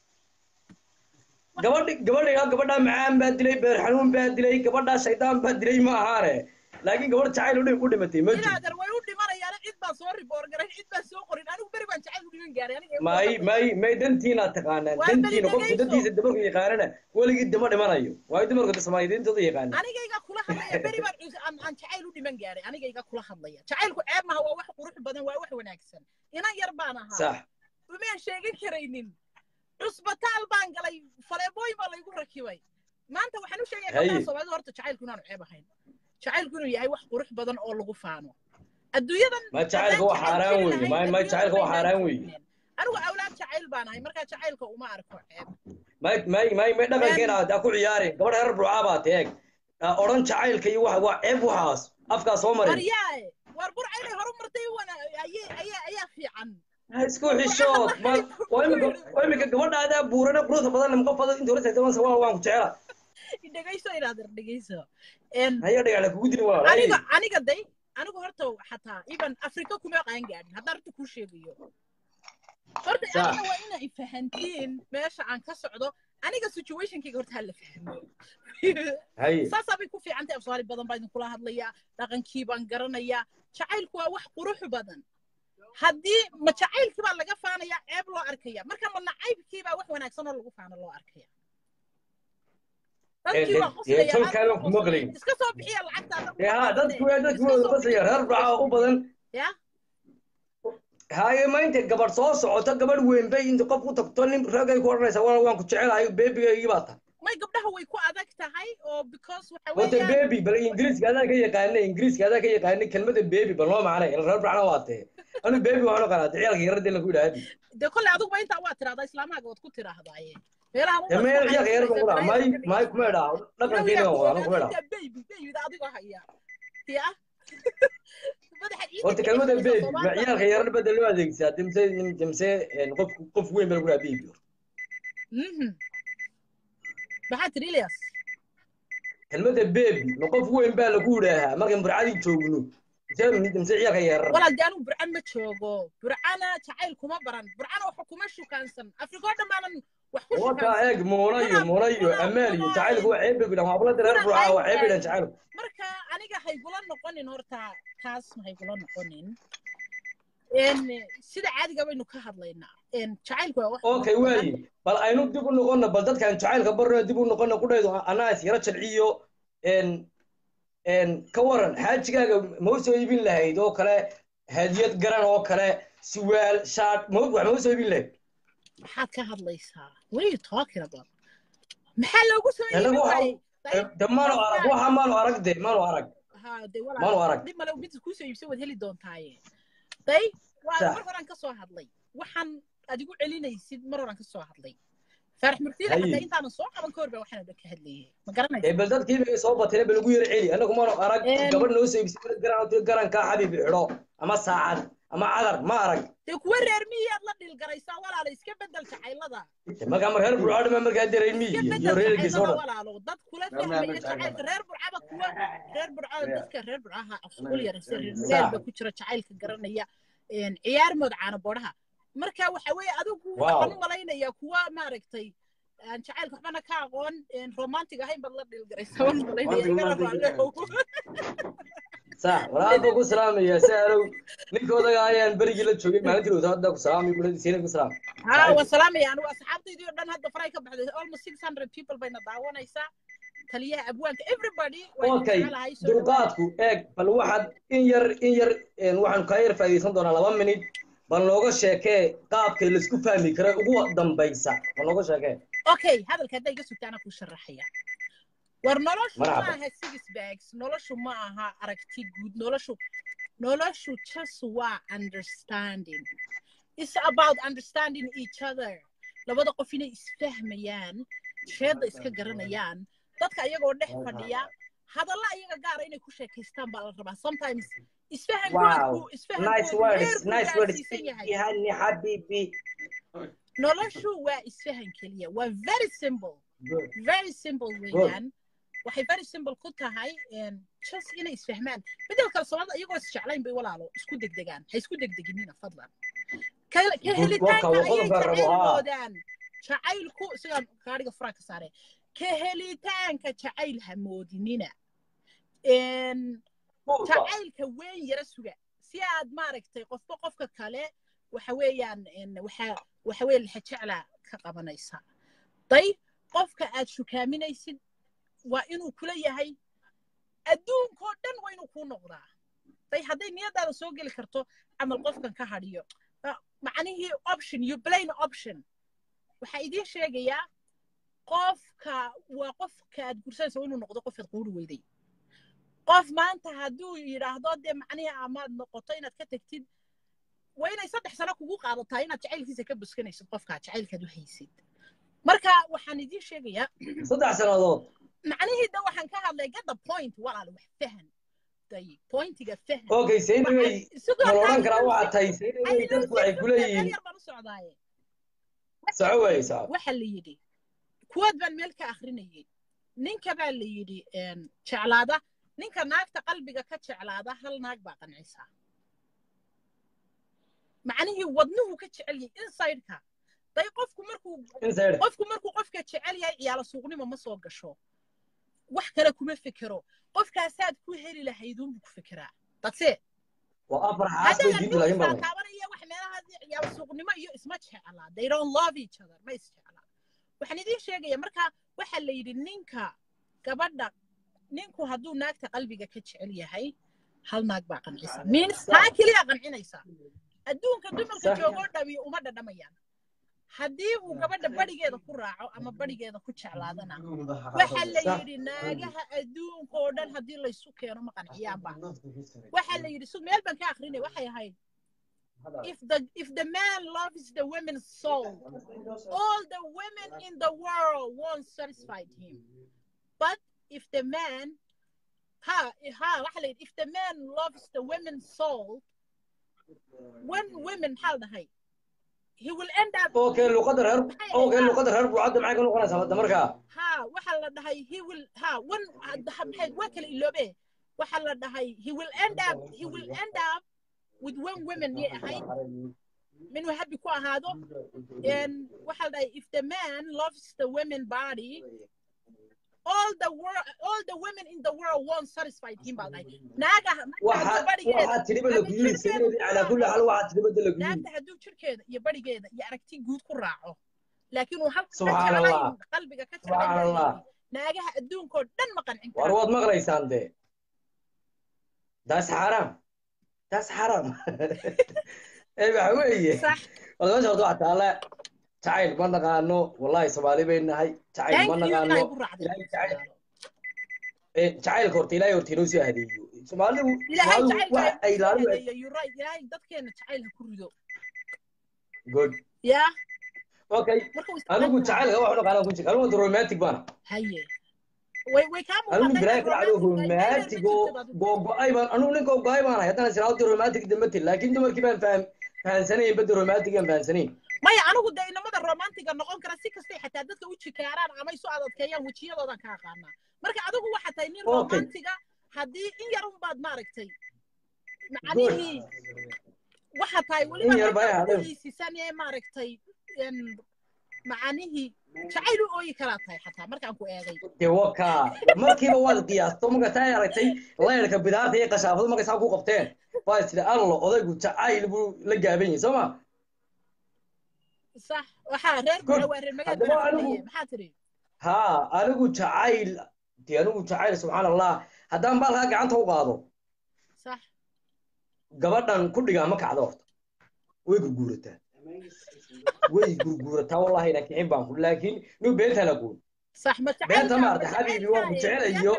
[SPEAKER 4] gabadhi gabadha gabadhaa macaan baa dilay beer xanuun baa dilay gabadhaa shaydaan baa dilay ma ahaane laakiin gabadh jacayl u dhi- u dhimatay ma jirto
[SPEAKER 1] inaadan way u dhimanayaan cid baan soo riboor garay cid baan soo qorin anigu beri baan jacayl u dhiman gaaray aniga
[SPEAKER 4] may may may dantiina taqaanaan
[SPEAKER 1] Waa
[SPEAKER 4] dantiina
[SPEAKER 1] bal
[SPEAKER 4] qofku
[SPEAKER 1] dhegayso.
[SPEAKER 4] dantiisa dabarku yaqaanana weligii dama dhimanayo waayo dumarka soomaaliyeedintooda yaqaana
[SPEAKER 1] anigayga kula hadlaya beri baan cus- aan aan jacayl u dhiman gaaray anigayga kula hadlaya jacaylku ceeb maha waa wax qurux badan waa wax wanaagsan inan yar baan ahaa
[SPEAKER 4] sax
[SPEAKER 1] umaan sheegan karaynin cusbitaal baan galay faleebooyin baa laygu rakibay maanta waxaan u sheegaya
[SPEAKER 4] Haye.
[SPEAKER 1] gabdhaha soomaalida horta jacaylku inaanu ceeb ahayn jacaylku inuu yahay wax qurux badan oo lagu faano adduunyadan
[SPEAKER 4] ma jacaylka waa xaaraan weeye may may jacaylka waa xaaraan weeye
[SPEAKER 1] anigu awlaad jacayl baan ahay markaa jacaylka uma arko ceeb
[SPEAKER 4] may may may may dhaqankeena aad ku ciyaarin gabadh reer burcaa baa teeg odhan jacaylka iyo waxa waa ceeb waxaas afkaa soo marin
[SPEAKER 1] waryaae war burca inay horu martay wana ayay ayaa ayaa fiican
[SPEAKER 4] Ha isku xishood ma waa imika waa imika gabadhaadaa buurane quruxda badan ma qof badan inta hore tagtaban waa waan ku jecela
[SPEAKER 1] dhegayso inaadir dhegayso En,
[SPEAKER 4] haya dhagax la kugu diri waa
[SPEAKER 1] aniga aniga day anigu horta xataa even afrika kuma qaan gaadhin haddaan horta kuu sheegayo horta
[SPEAKER 4] Sax.
[SPEAKER 1] aniga waa inay fahantiin meesha aan ka socdo aniga situationkayga horta hala fahmo
[SPEAKER 4] haye
[SPEAKER 1] saasaa bay ku fiican tahay afsaali badan baa idinkula hadlayaa dhaqankii baan garanayaa jacaylku waa wax qurux badan haddii ma jacaylkii baa laga faanayaa ceeb loo arkaya marka ma nacaybkii baa wax wanaagsan oo lagu faano loo arkaya dadkii waa
[SPEAKER 4] Eh,
[SPEAKER 1] qoslaya,
[SPEAKER 4] eh, tol
[SPEAKER 1] aad
[SPEAKER 4] kale
[SPEAKER 1] buu
[SPEAKER 4] kuma
[SPEAKER 1] qoslaya.
[SPEAKER 4] qalayn.
[SPEAKER 1] iska soo bixiya lacagta
[SPEAKER 4] ee ha dadku waa dadku waa qasaya reer burcaa u badan
[SPEAKER 1] ya
[SPEAKER 4] haye ma inta gabadh soo socoto gabadh weyn bay inta qof u tagto nin ragay ku odhanaysa waa waan ku jecelahay beebigaygii baa tahay
[SPEAKER 1] may gabdhaha way ku adag tahay oo because waxa
[SPEAKER 4] wata
[SPEAKER 1] weeyaan
[SPEAKER 4] beebi bal ingiriiska adaa ka yaqaana ingiriiska adaa ka yaqaana kelmada beebi bal noo macnay reer burcana waa tee anu beebi waxaan oqanaa ciyaalka yarada in lagu yidhaahdi
[SPEAKER 1] dee kolley adiguba intaa waa tiraahdaa islaamahaaga waad ku tiraahdaaye meelaha
[SPEAKER 4] ee meel ciyaalka yarada ku dhaa may may kuma idhaa dhaqankeena waa anu kuma idhaa
[SPEAKER 1] baby babyda adigoo haya ya madaxa ciidda
[SPEAKER 4] horta
[SPEAKER 1] ka
[SPEAKER 4] kelmada
[SPEAKER 1] dhexeysa
[SPEAKER 4] beebi ma
[SPEAKER 1] Soomaaliya.
[SPEAKER 4] ciyaalka yarada bada loo adeegsadaa dimse dimse qof qof weyn baa lagu dhahaa beebi
[SPEAKER 1] Mhm. maxaa tiri Ilyas
[SPEAKER 4] kelmada beebi ma qof weyn baa lagu yidhaahaa markaan burcadii joogno dimse dimse ciyaalka yarar
[SPEAKER 1] walaal dee anigu burcan ma joogo burcana jacayl kuma baran burcana waxa kuma shukaansan afrika oo dhammaanan wax ku
[SPEAKER 4] wata
[SPEAKER 1] shukaansan
[SPEAKER 4] eeg muuna iyo muuna iyo amaal iyo jacaylku waa ceeb bay ku dhahan waa bulada reer burcaa waa ceeb bay dhahan jacaylku
[SPEAKER 1] marka aniga haygula noqonin horta taas ma haygula noqonin En, sida caadiga baynu ka hadlaynaa En, jacaylku waa wax
[SPEAKER 4] okay waayi bal aynu dib u noqono bal dadkaan jacaylka barno dib u noqono qudhaydu anaa is yaro jalciyo en en ka waran xaajigaaga ma u soo iibin lahayd oo kale hadiyad garan oo kale siwaal shaadh ma wax ma u soo iibin lahayd
[SPEAKER 1] maxaad ka hadlaysaa what are you talking about maxaa loogu soo
[SPEAKER 4] Anagu
[SPEAKER 1] iibin
[SPEAKER 4] waxa-
[SPEAKER 1] waayey
[SPEAKER 4] Eh, de maanu arag waxa maanu arag de maanu arag
[SPEAKER 1] ha de
[SPEAKER 4] maanu
[SPEAKER 1] walaal
[SPEAKER 4] arag
[SPEAKER 1] dib male mid kusoo iibsan waad heli doontaaye day waa
[SPEAKER 4] Sax.
[SPEAKER 1] mar horaan ka soo hadlay waxaan adigu celinaysid mar horaan ka soo hadlay faarax murtida
[SPEAKER 4] Haye.
[SPEAKER 1] xataa intaanan soo qaban ka hor baa waxaan dhan ka hadlayay ma garanaysa
[SPEAKER 4] ee bal dadkii bay soo batay bal ugu yar celi anagu maanu arag
[SPEAKER 1] En-
[SPEAKER 4] gabadh noo soo iibsay garan garanka xabiib xidho ama saacad ama cadar ma arag
[SPEAKER 1] dee kuwa reer miyaad la dhilgaraysaa walaala iska bedel jacaylada
[SPEAKER 4] markaa mar reer burcadhima markaa dareyn
[SPEAKER 1] iska
[SPEAKER 4] miyi iyo
[SPEAKER 1] bedel
[SPEAKER 4] reerkiisa oo
[SPEAKER 1] jacaylada
[SPEAKER 4] dhan
[SPEAKER 1] walaalo dad kula
[SPEAKER 2] Reer
[SPEAKER 1] fahmaya
[SPEAKER 2] Maamul Jacayl.
[SPEAKER 1] jacaylka reer burcaba kuwa reer burcada dadka reer burcaha afkul yar se reer
[SPEAKER 4] Sax.
[SPEAKER 1] reer ba ku jira jacaylka garanaya En, ciyaar mood caana boodhaha marka waxa weeye adigu
[SPEAKER 4] Wow.
[SPEAKER 1] waxaan u malaynayaa kuwa maaragtay aan jacaylka waxbana ka aqoon en, romantic ahayn baad la dhilgaraysaa waan u malaynaya igana raallehow
[SPEAKER 4] sax walaal baa ku salaamaya si arow ninkoodaga ayaan berigii la joogay maalintii dhowta hadda ku salaamay bulada siina ku salaam
[SPEAKER 1] ها والسلام يا أنا أصحابتي دي دان هذا فراي كبح almost 600 people بين دعوانيسا تليها أبوانك everybody
[SPEAKER 4] okay dulqaadku eeg bal waxaad in yar in yar een, waxaan kaa yar faa'iidaysan doonaa laba minid bal nooga sheekee qaabkay laisku fahmi kara ugu dambaysa bal nooga sheekee
[SPEAKER 1] okay hadalka hadday iga sugta anaa kuu sharaxaya war noloshu ma
[SPEAKER 4] Marhaba.
[SPEAKER 1] aha six bags noloshu ma aha aragti guud noloshu noloshu just waa understanding it's about understanding each other labada qof inay isfahmayaan sheedda iska garanayaan dadka iyagoo dhex fadhiya hadalla iyaga gaara inay ku sheekaystaan baa la rabaa sometimes
[SPEAKER 4] Wow.
[SPEAKER 1] isfahankoodu
[SPEAKER 4] nice
[SPEAKER 1] isfahankoodu
[SPEAKER 4] words
[SPEAKER 1] heer buu
[SPEAKER 4] nice words
[SPEAKER 1] gaarsiisan yahay
[SPEAKER 4] yani xabibi
[SPEAKER 1] noloshu waa isfahan keliya waa very simple
[SPEAKER 4] Good.
[SPEAKER 1] very simple weeyaan waxay very simple ku tahay een, just inay isfahmaan midda kale soomaalida iyagoo isjeclayn bay walaalo isku degdegaan ha isku degdeginina fadlan ka ka
[SPEAKER 4] Good.
[SPEAKER 1] helitaanka
[SPEAKER 4] Waka-
[SPEAKER 1] ayay
[SPEAKER 4] waqada rabo, haa.
[SPEAKER 1] jacaylmoodaan jacaylku sigaan gaadhiga furaa ka saare ka helitaanka jacayl ha moodinina Een, jacaylka weyn yara suga si aad maaragtay qofba qofka kale waxa weeyaan een, waxa waxa weeye lixa jeclaa ka qabanaysa day qofka aad shukaaminaysid waa inuu kula yahay adduunkoo dhan waa inuu kuu noqdaa day hadday niyadaada soo geli karto camal qofkan ka hadhiyo Ah, macnihii option you plain option waxaa idiin sheegayaa qofka waa qofka aad gursanaysa waa inuu noqdo qofaad quuri weyday qof maanta hadduu yidhaahdo dee macnihii amaad noqoto inaad ka tegtid waa inay saddex sano kugu qaadataa inaad jacaylkiisa ka buskanaysid qofkaa jacaylkaad u haysid marka waxaan idiin sheegayaa
[SPEAKER 4] saddex sannadood
[SPEAKER 1] macnihii da waxaan ka hadlay get the point walaal wax fahan day pointiga fahan
[SPEAKER 4] okay saynaway
[SPEAKER 1] sidoo
[SPEAKER 4] ma la odhan
[SPEAKER 1] kale
[SPEAKER 4] karaa waxaa tahay saynaway dadku waxay ku leeyihiin
[SPEAKER 1] yar baan u socdaaye
[SPEAKER 4] soco wey soco
[SPEAKER 1] waxa la yidhi kuwaad baan meel ka akrinayay ninka baa la yidhi een, jeclaada ninka naagta qalbiga ka jeclaada hal naag baa qancisaa macnihii wadnuhu ka jecel yahay insideka day qofku markuu
[SPEAKER 4] inside
[SPEAKER 1] qofku markuu qofka jecel yahay ciyaalo suuqnimo ma soo gasho wax kale kuma fikiro qofkaasaad ku heli lahayduunbuu ku fikiraa dadse
[SPEAKER 4] waa afar xaas bay diintu laakiin badan
[SPEAKER 1] taabanaya wax meelaha ciyaalo suuqnimo iyo isma jeclaa they don't love each other ma isjeclaa waxaan idiin sheegaya marka waxaa la yidhi ninka gabadha ninku hadduu naagta qalbiga ka jecel yahay hal naag baa qancisa means taa keliya qancinaysa adduunka dumarka
[SPEAKER 4] Sax.
[SPEAKER 1] joogoo dhami uma dhadhamayaan haddii uu gabadha barigeeda ku raaco ama barigeeda ku jeclaadana waxaa la
[SPEAKER 4] Sax.
[SPEAKER 1] yidhi naagaha adduunka oo dhan haddii laysu keeno ma qanciyaanba waxaa la yidhi su meel baan ka akrinay waxay ahayd if the if the man loves the woman's soul all the women in the world won't satisfy him but if the man ha ha waxa la yidhi if the man loves the woman's soul when women maxaa la dhahay he will end up
[SPEAKER 4] okay luqadda reer okay luqadda reer buucadda maxay ka noqonaysaa hadda markaa
[SPEAKER 1] ha waxa la dhahay he will ha one maxay waa kala iloobe waxa la dhahay he will end up he will end up with one woman yay ahayd minuu happy ku ahaado and waxa la dhahay if the man loves the women body all the world all the women in the world won't satisfy him baa dhahay naagaha
[SPEAKER 4] waxa waxaa tiriba la kuyiri saynaway calaa kulli xaal waxaa tiriba la kuyiri
[SPEAKER 1] naagta hadduu jirkeeda iyo barigeeda iyo aragti guud ku raaco laakiin uu halka ka
[SPEAKER 4] Subxaan Allah.
[SPEAKER 1] jeclayn qalbiga ka
[SPEAKER 4] Subxaan Allah.
[SPEAKER 1] jeclayn naagaha adduunkoo dhan ma qancin
[SPEAKER 4] war
[SPEAKER 1] karo
[SPEAKER 4] waad maqlaysaan dee daas xaraam daas xaraam ee waxa weeye
[SPEAKER 1] sax
[SPEAKER 4] wada meesha horta waxaa taala jacayl ma naqaano wallahi soomaali bay nahay jacayl ma
[SPEAKER 1] thank you
[SPEAKER 4] naqaano
[SPEAKER 1] ilaahay ku raacday
[SPEAKER 4] Ilaahay jacayl ee jacaylka horta ilaahay horta inoo soo hadeeyo soomaalidu
[SPEAKER 1] ilaahay
[SPEAKER 4] soomaalidu wax ay ilaaliyo
[SPEAKER 1] jacaylka you're right ilaahay dadkeena jacayl ha ku rido
[SPEAKER 4] good
[SPEAKER 1] yaa
[SPEAKER 4] okay
[SPEAKER 1] marka uu
[SPEAKER 4] anigu
[SPEAKER 1] isticmaali
[SPEAKER 4] jacaylka wax naqaana ku jira anigu horta romantic baana
[SPEAKER 1] haye way way kaa
[SPEAKER 4] anigu
[SPEAKER 1] muuqatay
[SPEAKER 4] bilaay
[SPEAKER 1] inaad
[SPEAKER 4] ku dhacdo
[SPEAKER 1] romantic tahay,
[SPEAKER 4] romantic oo
[SPEAKER 1] meesha ma jirtid adigu.
[SPEAKER 4] googo-ay baan anigu ninka googo-ay baan ahay haddana sinaawti romantic dambatil laakiin dumarkii baan faham fahansanayn badda romantic aan fahansanayn
[SPEAKER 1] maya anigu dee inamada romantiga noqon kara si kastay xataa dadka u jikaaraan ama isu adadkeeyaan wejiyadoodan ka aqaanaa marka adigu waxaa tahay nin
[SPEAKER 4] Okay.
[SPEAKER 1] romantiga haddii in yar unbaad maaragtay macnihii waxaa tahay
[SPEAKER 4] In yar baa
[SPEAKER 1] weliba
[SPEAKER 4] hadhow.
[SPEAKER 1] iisisan ee maaragtay en, macnihii jacayl u ooyi karaa tahay xataa markaan ku eegay
[SPEAKER 4] dee waka markiiba waad qiyaasto marka taa aragtay layrka bidaarta iyo qashaafadu markay saa ku qabteen waa is tidhi allo odaygu jacayl buu la gaaban yahay soo ma
[SPEAKER 1] sax waxaa reer
[SPEAKER 4] Good.
[SPEAKER 1] buuxa waa reer magaal
[SPEAKER 4] Haddaba
[SPEAKER 1] baa
[SPEAKER 4] anigu-
[SPEAKER 1] aqrinaya. maxaa tiri
[SPEAKER 4] haa anigu jacayl dee anigu jacayl subxaan allah haddaan baalkaa gacanta u qaado
[SPEAKER 1] sax
[SPEAKER 4] gabadhan ku dhigaa ma kacdo horta way gurguurataa way gurguurataa wallahi ina kicin baan ku laakiin nin beenta la guur
[SPEAKER 1] صح ما
[SPEAKER 4] beenta maarta xabiibi waan ku jecelayo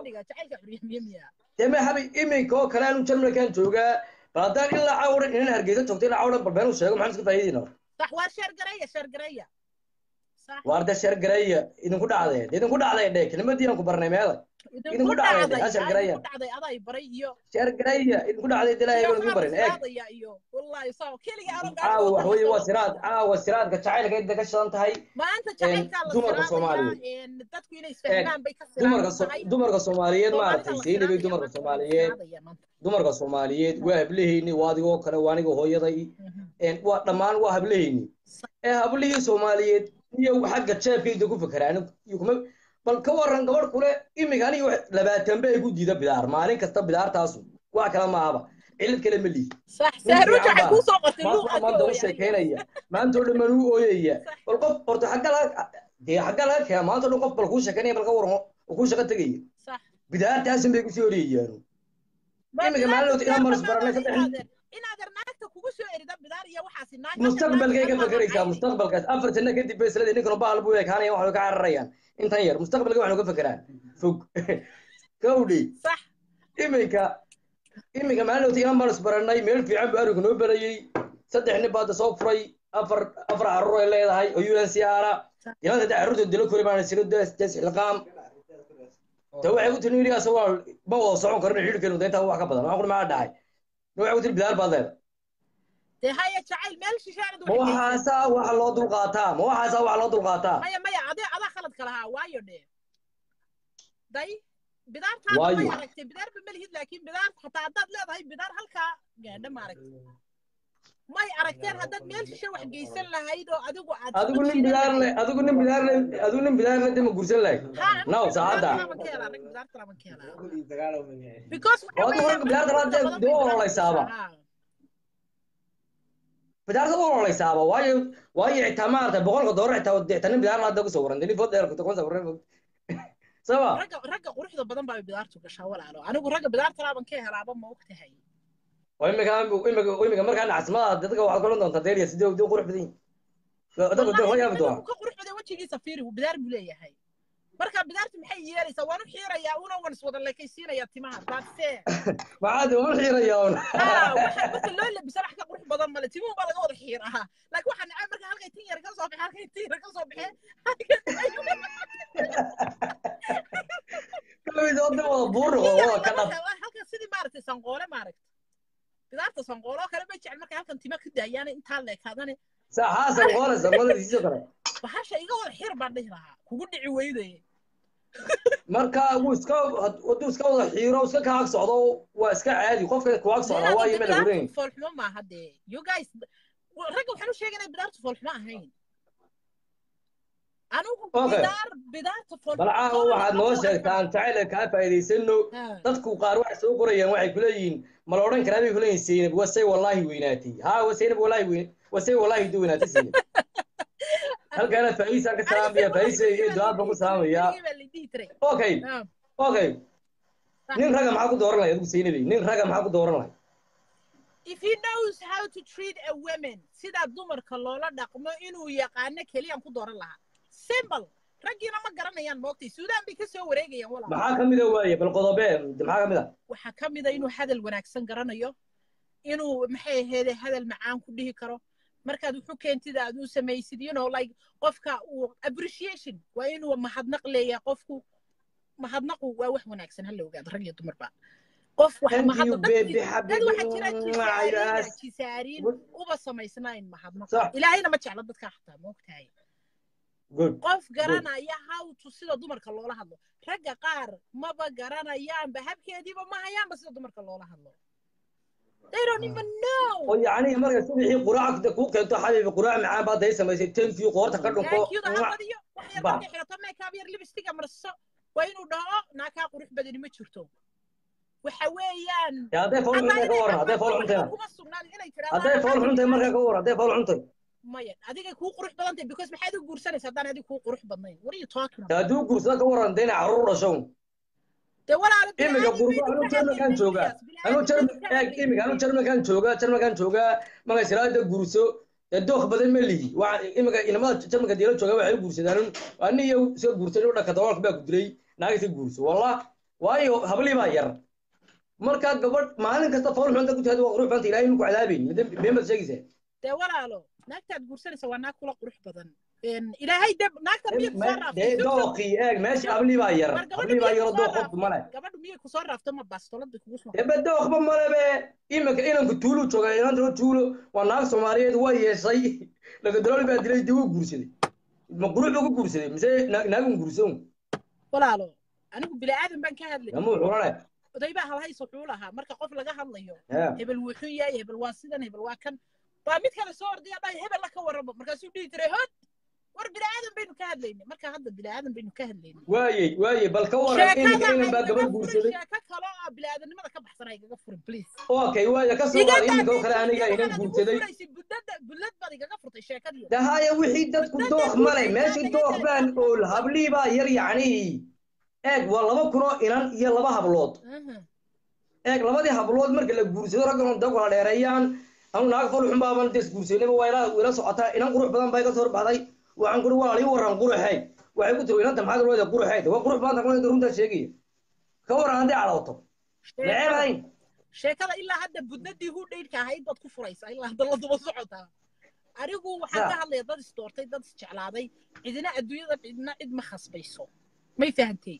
[SPEAKER 4] deme habi iminka oo kale anu jarmalkan joogaa bal haddaan ilaa cawran inan hargeysa joogto ilaa cawran bal been u sheego maxaan iska faa'iidayna
[SPEAKER 1] صح وشر قريه شر قريه صح
[SPEAKER 4] waarda sheer gareeya idinku dhacdee idinku dhacday dhe kelimadiinan ku barnay meeday idinku dhacday dhe ashar gareeya
[SPEAKER 1] dhacday aday baray iyo
[SPEAKER 4] sheer gareeya idinku dhacday de ilaahay baan idin barin eeg
[SPEAKER 1] iyo wallahi soo kaliya aanu
[SPEAKER 4] caawa wax weeye waa siraad caawa siraadka jacaylka inta ka shidan tahay
[SPEAKER 1] maanta jacaylka la
[SPEAKER 4] dumarka
[SPEAKER 1] siraadaya dadku inay isfahmaan bay ka
[SPEAKER 4] dumarka
[SPEAKER 1] siraan
[SPEAKER 4] so- dumarka soomaaliyeed maaragtay seynabay dumarka soomaaliyeed dumarka soomaaliyeed waa hablahayni waa adigoo kale waa aniga hooyaday een, waa dhammaan waa hablahayni ee hablihii soomaaliyeed iyo xagga jeebkayda ku fakeraan iyo kuma bal ka waran gabadh kule imika aniga wax- labaatan bay igu diida bidaar maalin kasta bidaartaasu wax kale maahaba cilad kale ma lihi
[SPEAKER 1] صح
[SPEAKER 4] nin
[SPEAKER 1] سهروج
[SPEAKER 4] fiican
[SPEAKER 1] waxay
[SPEAKER 4] baa
[SPEAKER 1] ku soo qortay
[SPEAKER 4] maanta
[SPEAKER 1] luuq
[SPEAKER 4] waa maanta u sheekaynaya maanta oo dhan baan u ooyaya bal qof horta xagga laga dee xagga laga keena maanta oo dhan qof bal kuu sheekaynaya bal ka waran oo kuu shaqo tegaya
[SPEAKER 1] صح
[SPEAKER 4] bidaartaasin bay kusii horyeeyaan imika maalin inaan maris baranay saddex
[SPEAKER 1] inaad naagta kugu soo erida bidaar iyo waxaasi naag
[SPEAKER 4] mustaqbalkay ka fakeraysaa mustaqbalkaas afar sano kadib bay isleedahay ninkanu bahal buu ekaanaya waxay ka cararayaan intan yar mustaqbalka waxanu ka fekeraan fog gawdhi
[SPEAKER 1] صح
[SPEAKER 4] iminka iminka maalin ota inaan maris baranay meel fiican buu arigu noo barayey saddex nin baada soo furay afar afar carruur ay leedahay oo UNCR ilan saddex carruurta dilo kori baan siro des des ilqaam ta waxay ku tiri iligaas waa ma wada socon karno xidhkeenu da intaa wax ka badan waxaan ku maxaa dhacay waxay ku tiri bidaar baad leedahay
[SPEAKER 1] dee haya jacayl meel shishaanad
[SPEAKER 4] ma waxaasaa waxa loo dulqaataa ma waxaasaa waxa loo dulqaataa
[SPEAKER 1] maya maya adee adaa khaladka lahaa waayo dhee day bidaartaada
[SPEAKER 4] Waayo.
[SPEAKER 1] may aragtay bidaarba ma lihid laakiin bidaar hataa haddaad leedahay bidaar halkaa gaadha ma aragtay may aragteen haddaad meel shishe wax geysan lahayd oo adigu aad
[SPEAKER 4] adigu nin bidaar le adigu nin bidaar le adigu nin bidaar le dema gursan lahayd naw saacadda Waa adigu marka bidaarta laad dee- dee u ololeysaaba. bidaarta u ololeysaaba waayo waayo xitaa maarata boqolka doolar xitaa dee xitaa nin bidaar laada ku sawiran dee nin food dheer kuma sawiran saba
[SPEAKER 1] ragga ragga quruxda badan baa bidaartu gashaa walaalo anigu ragga bidaarta laaban ka helaaba ma ogtahay
[SPEAKER 4] oo imika imika imika markaa nacasmada dadka waxaad kulan doontaa deeliya sidee dee qurux badan yihin dadka dee la yaabi doonaa
[SPEAKER 1] ka qurux badan wejigiisa fiiri bidaar buu leeyahay marka bidaartu maxay yeelaysaa waan u xiirayaa una wan iswada leekaysiinayaa timaha baadse
[SPEAKER 4] maxaa dee uma xiirayaa un
[SPEAKER 1] waxa marka loo labisa wax ka qurux badan male timuhu baa laga wada xiiraa laakiin waxaa nacay marka halkay tin yar ka soo baxe halkay tin yar ka soo baxe
[SPEAKER 4] kalawid oo dee wada buur oo wada ka dhab
[SPEAKER 1] halkan sidii maaragtay sanqoole maaragta bidaarta sanqoole oo kale bay jecel markay halkan tima ka daayaan intaa leekaadane
[SPEAKER 4] saa xaasan qoole samadiisiisoo kale
[SPEAKER 1] bahasha iga wada xir baan dhihi lahaa kugu dhici weydaye
[SPEAKER 4] marka wuu iska hadduu iska wada xiiro iska ka ag socdo waa iska caadi qofka ku ag socda waa yimid laguleyn
[SPEAKER 1] foolxumo maaha dee you guys ragga waxaan u sheeganay bidaartu foolxumo ahayn anigu
[SPEAKER 4] Okay.
[SPEAKER 1] bidaar bidaarta foolxumo
[SPEAKER 4] bal caawa waxaad noo sheegtaa aan jacayl kaa faa'iidaysano dadku qaar waxay soo qorayaan waxay ku leeyihiin ma la odhan karaa bay ku leeyihin seynab wasay wallaahi weynaatay haa wa seynab wallaahi weyn wasay wallaahi du weynaatay seynab halkaana faa'iisaan ka salaamaya faa'iisa iyo ducaan baan ku salaamayaa okay okay nin raga maxaa ku dooran lahay adigu seynabay nin raga maxaa ku dooran lahay
[SPEAKER 1] if he knows how to treat a woman sida dumarka loola dhaqmo inuu yaqaano keliyaan ku dooran lahaa simple raggiina ma garanayaan moogtay suudaan bay ka soo wareegayaan walaal
[SPEAKER 4] maxaa ka mida waaye bal qodobe maxaa ka mid a
[SPEAKER 1] waxaa ka mid a inuu hadal wanaagsan garanayo inuu maxay aheede hadal macaan ku dhihi karo markaad wuxu keentid aad u samaysid you know like qofka uu appreciation waa inuu mahadnaq leeyahay qofku mahadnaqu waa wax wanaagsan hala ogaado rag iyo dumarba qof waxa
[SPEAKER 4] Thank you,
[SPEAKER 1] mahadnaq
[SPEAKER 4] baby,
[SPEAKER 1] dad- dad waxaa jira
[SPEAKER 4] habibi.
[SPEAKER 1] jisaariina
[SPEAKER 4] Yes.
[SPEAKER 1] jisaariin
[SPEAKER 4] Good.
[SPEAKER 1] uba samaysnayn mahadnaq
[SPEAKER 4] Sax.
[SPEAKER 1] ilaahayna ma jecla dadka xataa moogtahay
[SPEAKER 4] good
[SPEAKER 1] qof garanaya hawtu sida dumarka loola hadlo ragga qaar maba garanayaanba habkeediiba ma hayaanba sida dumarka loola hadlo they don't even know
[SPEAKER 4] oo yacni marka subixii quraacda kuu keento xabiibi quraac macaan baad day samaysay thank you qoorta ka dhunko
[SPEAKER 1] thankyuda ha badiyo wax yar
[SPEAKER 4] Ba.
[SPEAKER 1] markay xirato makeup yar lipstick marso waa inuu dhaho naakaa qurux badani ma jirto waxa weeyaan
[SPEAKER 4] Ya, hadday fool xuntay ka waran hadday fool xuntay
[SPEAKER 1] kuma sugnaan inay
[SPEAKER 4] hadday fool xuntay markaa ka waran hadday fool xuntay
[SPEAKER 1] maya adigay kuu qurux badan tahay because maxaad u guursanaysa haddaan adiga kuu qurux badnayn what are you talking
[SPEAKER 4] Ta
[SPEAKER 1] about
[SPEAKER 4] hadduu guursada ka waran dee inay carruur dhasho
[SPEAKER 1] dee walaalo
[SPEAKER 4] imika qurbo anuu jarmalkan joogaa anuu eeg imika anuu jarmalkan joogaa jarmalkan joogaa markay siraada guurso dee dookh badan ma lihi waa imika inamada jarmalka diila joogaa waxay u guursadaan ani iyo iska guursan u dhaka daboolka baa ku dilay naaga iska guurso wallah waayo hablii baa yar marka gabadh maalin kasta fool xunta ku tahada waa qurux banta ilaahay inku cadaabayn been baad sheegaysaa
[SPEAKER 1] dee walaalo naagtaad guursanaysa waa naag kula qurux badan Een, ilaahay de naagta miyay kusoo
[SPEAKER 4] dee
[SPEAKER 1] raaftay
[SPEAKER 4] dookii eeg meesha hablii baa yar
[SPEAKER 1] War gabadha
[SPEAKER 4] hablii baa
[SPEAKER 1] miyay
[SPEAKER 4] yaroo
[SPEAKER 1] kusoo
[SPEAKER 4] dook qofku male
[SPEAKER 1] raaftay gabadhu miyay kusoo raafto ma baastolada kugu soo
[SPEAKER 4] ebe dookba malebe imika inanku tuulu jooga inantana tuulo waa naag soomaaliyeed waa yeeshay lagadalooli baa dilay dib u guursaday ma qurux buu ku guursaday mise naag- naagun guursan
[SPEAKER 1] walaalo anigu bini aadan baan ka hadlay
[SPEAKER 4] namuu xulane
[SPEAKER 1] oday baa halhays wuxuu lahaa marka qof laga hadlayo
[SPEAKER 4] Ya.
[SPEAKER 1] hebel wuxuu yahay hebel waa sidan hebel waa kan baa mid kale soo ordaya dhahay hebel la ka warramo markaasuu dhihi jiray hod war bini aadan baynu ka hadlayna marka hadda bini aadan baynu ka hadlayna
[SPEAKER 4] waayey waayey bal ka waran imika inan baa gabadh guursaday
[SPEAKER 1] sheeko kale oo bini aadanimada ka baxsan ay igaga furin please
[SPEAKER 4] okay waaya ka soo qaad imika oo kale aniga inan guursaday
[SPEAKER 1] bullad baad igaga furtay sheekadii
[SPEAKER 4] dahaya wixii dadku dookh male meeshii dookh baan ool hablii baa yar yacni eeg waa laba kunoo inan iyo laba hablood eeg labadii hablood marka la guursado raggan oo dagala dheereeyaan anu naag fol xun baaban des guursaynaba waa ila ila socotaa inan qurux badan baa iga soo baxday waxaan kuri waa lii waran quruxay waxay ku tiri inanta maxaad leedahay quruxay waa qurux badan tahay runta sheegaya ka waran haddii cadhooto neceb hayn
[SPEAKER 1] sheekada ilaa hadda budnadii hu dheydhka ahayd baad ku furaysaa ilaa hadda la duba socotaa anigu waxaan ka hadlaya dad isdoortay dad isjeclaaday cidina adduunyada cidina cid ma khasbayso may fahantay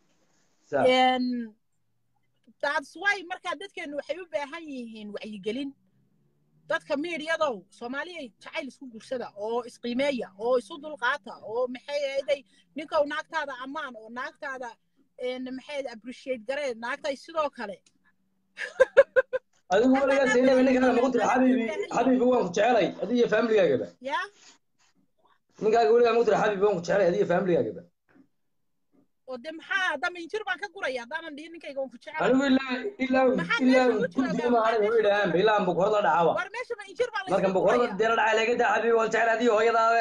[SPEAKER 1] that's why markaa dadkeenu waxay u baahan yihiin wacyigelin dadka miidyadow soomaaliya jacayl isku gursada oo isqiimeeya oo isu dulqaata oo maxay ahaday ninkow naagtaada ammaan oo naagtaada maxay appreciate garee naagtay sidoo kale
[SPEAKER 4] adigu weligaa saynaba ninkaaga maku tiri xabiibi xabiibi waan ku jecelay adiga iyo faamiligaaga
[SPEAKER 1] ya
[SPEAKER 4] ninkaaga weligaa maku tiri xabiibi waan ku jecelay adiga iyo faamiligaaga
[SPEAKER 1] oo de maxaa haddama injir baan ka guraya haddaanan dhihin ninkayga waan ku jecel
[SPEAKER 4] anigu ilaa ilaa ilaa guddiga aanay way dhahaan ilaa bukurada dhacaba
[SPEAKER 1] war meesha ma injir baa
[SPEAKER 4] marka bukurada dee la dhacay laga daa xabiibi waan jecel adiga hooyadaabe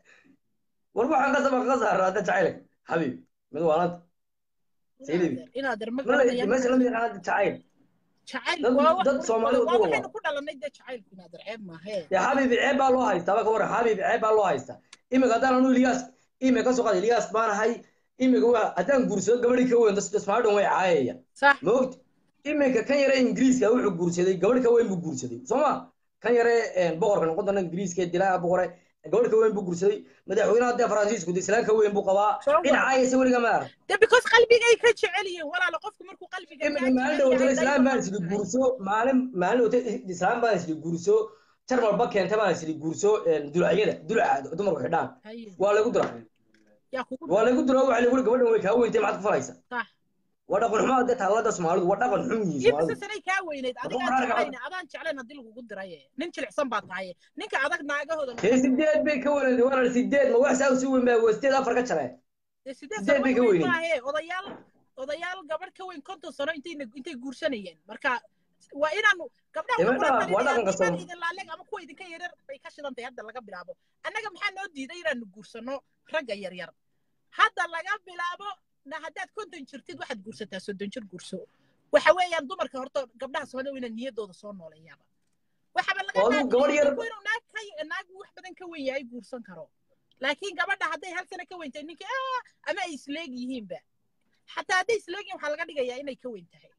[SPEAKER 4] war waxaan ka sabaq ka saara hadda jecel xabiib mid waalanta saylibi
[SPEAKER 1] inaader ma
[SPEAKER 4] meesha lama yaqaan hadda jacayl
[SPEAKER 1] jacayl
[SPEAKER 4] dad- dad Soomaali u
[SPEAKER 1] waa
[SPEAKER 4] duuba.
[SPEAKER 1] waxaynu ku dhalanay dee jacaylku inaader ceeb maahe
[SPEAKER 4] dee xabiibi ceeb baa loo haystaa ba ka waran xabiibi ceeb baa loo haystaa imika haddaan anu ilyaas imika ka soo qaad ilyaas baan ahay imika waa haddaan guursado gabadhii ka weyn dasmaadhan way caayaya
[SPEAKER 1] sax
[SPEAKER 4] ma ogti iminka kan yare ingiriiska wuxuu guursaday gabadh ka weyn buu guursaday soo ma kan yare boqorka noqon doona ingiriiska ee dilaa boqore gabadh ka weyn buu guursaday madaxweynaha dee faransiisku de islaan ka weyn buu qabaa
[SPEAKER 1] Soo wa-
[SPEAKER 4] dhinacaayasa weliga ma arag
[SPEAKER 1] de because qalbigay ka jecel yihiin walaalo qofku markuu qalbiga
[SPEAKER 4] imika maalin dhawatana islaan baan isli guurso maalin maalin dhawata islaan baan isli guurso jarmalba keenta baan isli guurso dulacyada dulaca dumarku xidhaan waa lagu dura
[SPEAKER 1] yaa kugu
[SPEAKER 4] waa lagu dura waxa lagu gabadhan way kaa weyntay maxaad ku falaysa
[SPEAKER 1] sax
[SPEAKER 4] waa dhaqan xumo hadda taalada soomaalidu waa dhaqan xun yihiin
[SPEAKER 1] imisa
[SPEAKER 4] soomaalidu
[SPEAKER 1] sanay kaa weynayd adiga
[SPEAKER 4] Wuxuu
[SPEAKER 1] aan
[SPEAKER 4] arkaa-
[SPEAKER 1] jeclayn adaan jeclayn haddii lagugu diraye nin jilicsan baa tahay ninka adag naagahooda
[SPEAKER 4] dee sideed bay ka wanaagday walaal sideed ma wax saa si weyn baa waa sideed afar ka jareen
[SPEAKER 1] dee sideed
[SPEAKER 4] sideed bay ka
[SPEAKER 1] sano
[SPEAKER 4] weynayd.
[SPEAKER 1] maahe odayaal odayaal gabadh ka weyn konton sano intay intay guursanayeen marka waa inaanu gabdhaha
[SPEAKER 4] Dee
[SPEAKER 1] waxaan
[SPEAKER 4] waa
[SPEAKER 1] kula
[SPEAKER 4] dhaqan- waa dhaqanka
[SPEAKER 1] talinayaa
[SPEAKER 4] Soom-
[SPEAKER 1] idin laaleg ama kuwa idinka yaryar bay ka shidan tahay hadda laga bilaabo annaga maxaa noo diiday inaanu guursano ragga yaryar hadda laga bilaabo na haddaad konton jirtid waxaad guursataa soddon jir guurso waxa weeyaan dumarka horta gabdhaha soomaalida waa inaan niyadooda soo nooleeyaaba waxaba laga
[SPEAKER 4] Oo adigu
[SPEAKER 1] dhaafiyay
[SPEAKER 4] gabadh yar-
[SPEAKER 1] ninku inuu naag ka naag wax badan ka weyn yahay guursan karo laakiin gabadha hadday hal sano ka weyntahay ninka ah ama ay isleeg yihiinba xataa hadday isleeg yihiin waxaa laga dhigayaa inay ka weyn tahay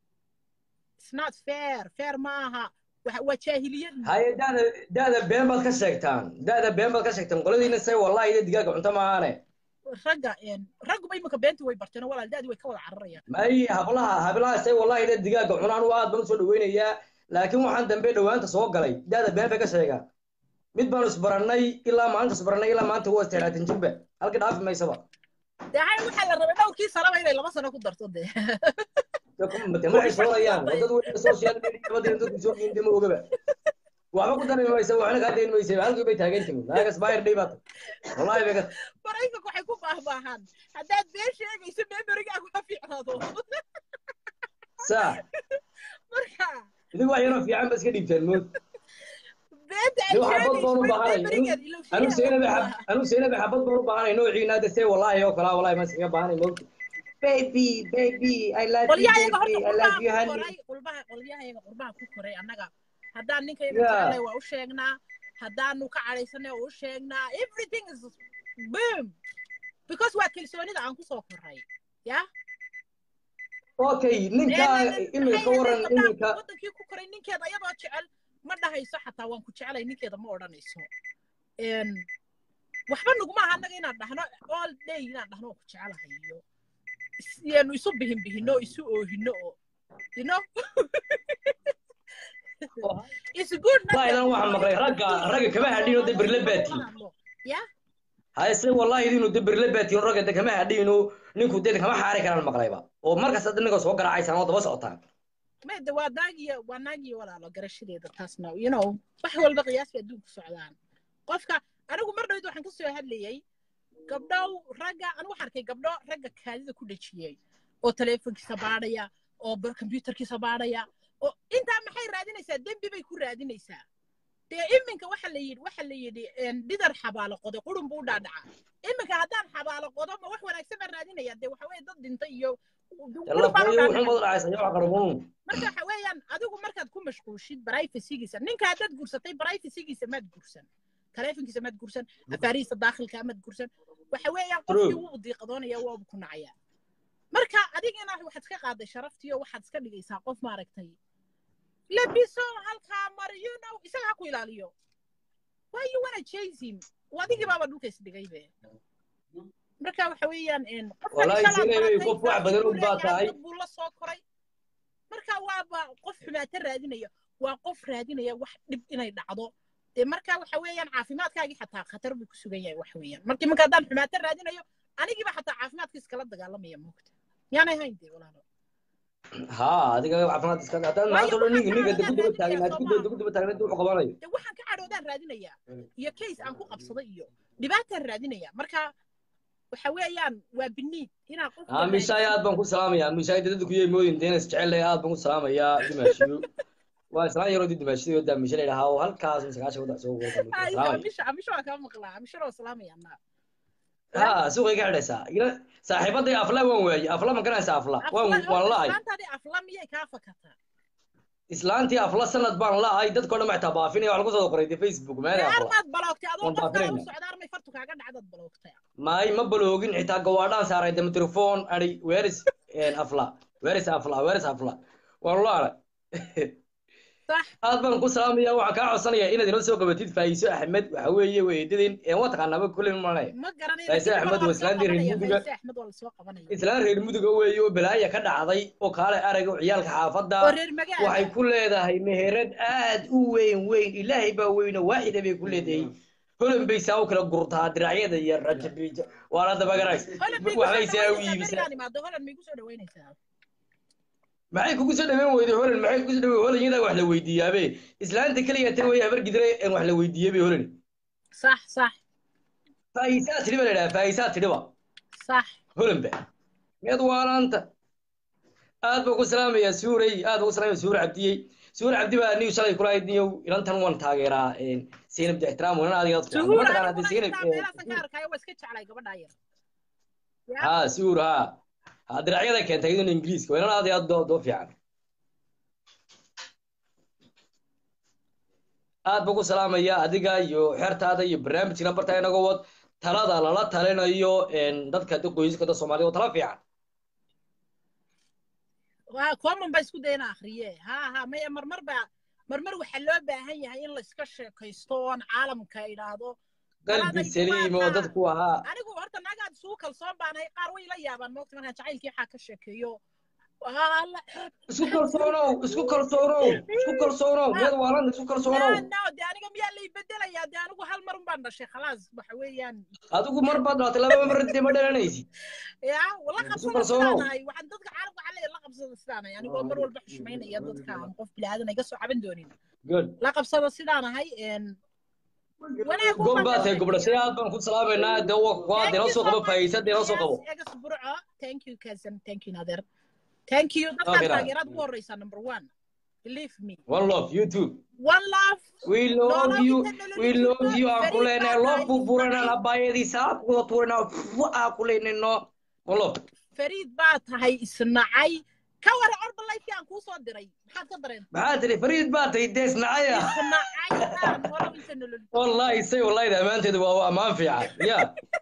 [SPEAKER 1] It's not fair fair ma aha Waxa- waa jaahiliyad
[SPEAKER 4] haye daada daada been baad ka sheegtaan daada been baad ka sheegtaan qoladiina say wallahi ida digaaga cunto maahaane
[SPEAKER 1] ragga een, ragguba imika beentii way barteen oo walaal daadii way ka wada cararayaan
[SPEAKER 4] may hablaha hablaha say wallahi ida digaaga cunaan waa aad baan usoo dhaweynayaa laakiin waxaan dambe dhowaanta soo galay daada been bay ka sheegaan mid baanu isbarannay ilaa maalinta isbarannay ilaa maanta waa istiraatan jirba halka dhaafi maysaba
[SPEAKER 1] dee hay waxaa la rabay dhowrkii sanaba inay laba sano ku darto dee
[SPEAKER 4] mate maxay soorayaan waa dad weyn social media badan dadku soo geeyay dema ogaba waxba ku dareemi maysa waxna kaa dayn maysa halkii bay taagan tihiin naagas bayr dhib baad wallahi bay ka
[SPEAKER 1] maraykanku waxay ku baahbaahaan haddaad been sheegayso memerigaagu ha fiicnaado
[SPEAKER 4] saa
[SPEAKER 1] marka
[SPEAKER 4] idin wax yaroo fiican ba iska dhiibtaan mood
[SPEAKER 1] beenta
[SPEAKER 4] Dee waxaa bad baan u baahanay.
[SPEAKER 1] memerigeed
[SPEAKER 4] anu seynabe xab anu seynabe xabad baan u baahanay noociina hadda see wallahi oo kala wallahi ma iskaga baahanay moogta baby baby i love you
[SPEAKER 1] qolyahayaga
[SPEAKER 4] baby
[SPEAKER 1] horta
[SPEAKER 4] i love
[SPEAKER 1] qurbaha
[SPEAKER 4] you
[SPEAKER 1] ku
[SPEAKER 4] honey
[SPEAKER 1] koray qurbaha qolyahayaga qurbaha ku koray annaga haddaan ninkayaga
[SPEAKER 4] Yeah.
[SPEAKER 1] jecelnay waa u sheegnaa haddaanu ka cadhaysanay waa u sheegnaa everything is boom because waa kalsoonida aan kusoo koray ya
[SPEAKER 4] okay ninka iminka waran iminka
[SPEAKER 1] wadankii ku koray ninkeeda ayadoo jecel ma dhahayso xataa waan ku jecelay ninkeeda ma odhanayso Een, waxba nuguma aha annaga inaan dhahno all day inaan dhahno waan ku jecelahay iyo is- yaanu isu bihin bihino isu oohino oo you know It's good not
[SPEAKER 4] Wallahi idan waxaan maqlay ragga ragga kama hadhiino de berle baati
[SPEAKER 1] ya
[SPEAKER 4] hayse wallahi idinu de berle baati ragga de kama hadhiino ninku de kama xaari karaan maqlayba oo markaas hadda ninka soo garacaysaan oo daba socotaan
[SPEAKER 1] made waa naagiyo waa naagiyo walaalo garashadeeda taasna you know wax walba qiyaas bay adduunku socdaan qofka anigu mar dhawd waxaan ka soo hadlayay gabdhow ragga anigu waxaan arkay gabdho ragga kaadida ku dhejiyey oo taleefonkiisa baadhaya oo bar- computerkiisa baadhaya oo intaa maxay raadinaysaa dembi bay ku raadinaysaa dee iminka waxa la yidhi waxa la yidhi een, dhidar xabaalo qodo qurun buu dhaadhaca iminka haddaan xabaalo qodo ma wax wanaagsan baan raadinaya dee waxa weye dad dhintay iyo
[SPEAKER 4] yalla
[SPEAKER 1] qurun baan u
[SPEAKER 4] fooyo
[SPEAKER 1] dhaadhacay.
[SPEAKER 4] wuxuu mad dhacaysa yaa qarboon
[SPEAKER 1] marka waxa weeyaan adigu markaad ku mashquushid privacygiisa ninka haddaad gursatay privacygiisa maad gursan taleefonkiisa maad gursan afaarihiisa daakhilka maad gursan waxa weeyaan qofkii
[SPEAKER 4] True.
[SPEAKER 1] wuu diiqadoonaya waa ku nacaya marka adigana waxaad iska qaaday sharaftiyo waxaad iska dhigaysaa qof maaragtay labiso halkaa mari you know isaga ha ku ilaaliyo why you wanna chase him waa adigii baaba dhulka isdhigay be marka waxa weeyaan een, qofkan
[SPEAKER 4] Wallahi
[SPEAKER 1] inshallah
[SPEAKER 4] Zainab,
[SPEAKER 1] baratay,
[SPEAKER 4] qof wax badan
[SPEAKER 1] saaxiib buu
[SPEAKER 4] og baa
[SPEAKER 1] leeyahay,
[SPEAKER 4] tahay.
[SPEAKER 1] dad buu la soo koray marka waaba qof xumaato raadinaya waa qof raadinaya wax dhib inay dhacdo dee marka waxa weeyaan caafimaadkaagii xataa khatar buu ku sugan yahay waxa weeyaan markii marka haddaan xumaato raadinayo anigiiba xataa caafimaadkiis kala dagaalamaya moogta yaanay hayn dee walaalo
[SPEAKER 4] ha adiga caafimaad iska hadaan maanta oo ninka ninka dib dib taagan aad ku dib dib taagan wuxuu qabanayo
[SPEAKER 1] dee waxaan ka cadhoodaan raadinayaa iyo case aan ku qabsaday iyo dhibaataan raadinaya marka waxa weeyaan waa biniid inaa qof
[SPEAKER 4] ha mishaay aad baan ku salaamayaa mishaay dadku yey moodin deenas jecel aad baan ku salaamayaa dimaashiyo waa islaan yaroo dimaashiyo daa mishaay ilaaha oo halkaas sagaashan wada soo wada salaamay
[SPEAKER 1] misha misha waa kaa maqlaa misha waa salaamaya anaa
[SPEAKER 4] ha suuqa iga xidhaysaa ila saaxiibaday afla waan waayey afla ma garanaysaa afla waan waan la'ay
[SPEAKER 1] islaantaadii afla miyay kaa fakataa
[SPEAKER 4] islaantii afla sanad baan la'ay dadkoo dhan maxtaa baafinaya wax lagu soo qoray de facebook meelay afla
[SPEAKER 1] armaad baloogtay adoo
[SPEAKER 4] Waan
[SPEAKER 1] qofkaa u
[SPEAKER 4] baafinayna.
[SPEAKER 1] socda armay fartu kaaga dhacdaad baloogtay
[SPEAKER 4] maay ma baloogin xitaa gawaadhaan saaray dama telefoon ari weeris afla weeris afla weeris afla waan la'ay
[SPEAKER 1] sax
[SPEAKER 4] aad baan ku salaamaya waxaan kaa codsanayaa inaad inoo soo qabatid faa'iiso axmed waxa weeye weydadin een waa taqaanaaba kulley malay
[SPEAKER 1] ma garanay
[SPEAKER 4] Faise Axmed waa islaantii reer Muduga.
[SPEAKER 1] axmed waa lasoo qabanaya
[SPEAKER 4] islaan reer muduga weeye oo balaaya ka dhacday oo kaale arag oo ciyaalka xaafadda
[SPEAKER 1] oo reer magaala
[SPEAKER 4] waxay ku leedahay meherad aad u weyn weyn ilaahay baa weyno waaxida bay ku leedahay holan bay saa u kala gurtaa diracyada iyo rajabiija waana dabagarays
[SPEAKER 1] holan may
[SPEAKER 4] waxbay saa u
[SPEAKER 1] kusoo
[SPEAKER 4] iibisaa
[SPEAKER 1] dhaweynaysaa imaado holan may kusoo dhaweynaysaa
[SPEAKER 4] maxay kugu soo dhaweyn weyday holan maxay kugu soo dhaweyn holan iyadaa wax la weydiiyaabe islaanta keliya tan way habar gidre een wax la weydiiyey holan
[SPEAKER 1] sax sax
[SPEAKER 4] faa'iisaa tidhi baa la idhaha faa'iisaa tidhiba
[SPEAKER 1] sax
[SPEAKER 4] holanba meed waalaanta aad baan ku salaamayaa suurey aad baan ku salaamaya suur cabdiyey suur cabdi baa niyu shalay kula hayd niyow ilantan waan taageeraa zaynab de ixtiraam wanan adiga aad fiican
[SPEAKER 1] suhuur
[SPEAKER 4] mataqaana
[SPEAKER 1] aniguna
[SPEAKER 4] hadii
[SPEAKER 1] intaa meelaasan ka
[SPEAKER 4] zaynab
[SPEAKER 1] arkaayo waa iska jeclay gabadhaa yar
[SPEAKER 4] ha suur ha ha diracyada keentay iyaduna ingiriiska wanan aad iyo aad doo doo fiican aad baan ku salaamayaa adiga iyo xertaada iyo barnaamijkina bartaa inaga wad talada lala talinayo een, dadka de qoysaska dad soomaalida oo tala fiican
[SPEAKER 1] waa common ba isku dayna akhriye ha ha maya marmar ba marmar waxaa loo baahan yahay in la iska sheekaysto oon caalamka idhaahdo
[SPEAKER 4] qalbi saliim oo dadku ahaa
[SPEAKER 1] anigu horta naagaad isugu kalsoon baanahay qaar way la yaabaan moogta markaan jacaylkii waxaa ka sheekeeyo Wala-
[SPEAKER 4] isku kalsoonow isku kalsoonow isku kalsoonow meed waalan isku kalsoonow
[SPEAKER 1] no no de aniga miyaa lay bedelayaa de anigu hal mar un baan dhashay khalaas waxa weeyaan
[SPEAKER 4] adigu mar baad dhalatay laba mar dee ma dhalanaysid
[SPEAKER 1] ya la
[SPEAKER 4] Isku
[SPEAKER 1] qabsada
[SPEAKER 4] kalsoonow.
[SPEAKER 1] sidaanahay waxaan dadka caalamka waxaa leeyahay la qabsada sidaanahay anigoo mar walba xushmaynaya dadka aan qof bilaadan iga soo caban doonin
[SPEAKER 4] good
[SPEAKER 1] la qabsada sidaanahay wanaag
[SPEAKER 4] gob baa tahay gobdhashay aad baan ku salaamaynaa dee wa- waa dee noo soo qabo faa'iisa dee noo soo qabo
[SPEAKER 1] egas burco thank you cousin thank you nader thank you
[SPEAKER 4] Okay,
[SPEAKER 1] dadkaan
[SPEAKER 4] Nader.
[SPEAKER 1] taageeraad ugu horeysaa number one believe me
[SPEAKER 4] one love you too
[SPEAKER 1] one love
[SPEAKER 4] we love
[SPEAKER 1] Nolol
[SPEAKER 4] you
[SPEAKER 1] inta nolol
[SPEAKER 4] we
[SPEAKER 1] jirto,
[SPEAKER 4] love you aan ku
[SPEAKER 1] beri
[SPEAKER 4] leenahay
[SPEAKER 1] baa
[SPEAKER 4] loo
[SPEAKER 1] tahay,
[SPEAKER 4] burburanaa
[SPEAKER 1] Ismaaciil.
[SPEAKER 4] labaayadiisa aad kuwada tuuranaa aan ku leenayno one love
[SPEAKER 1] fariid baa tahay isnacay ka wara orba lifekii aan kuu soo diray maxaad ka dareen
[SPEAKER 4] maxaa tiri fariid baa tahay dees nacaya
[SPEAKER 1] isnacay aan hore inta nolol
[SPEAKER 4] wallahi say wallahi ammaanteedu waa ammaan fiican ya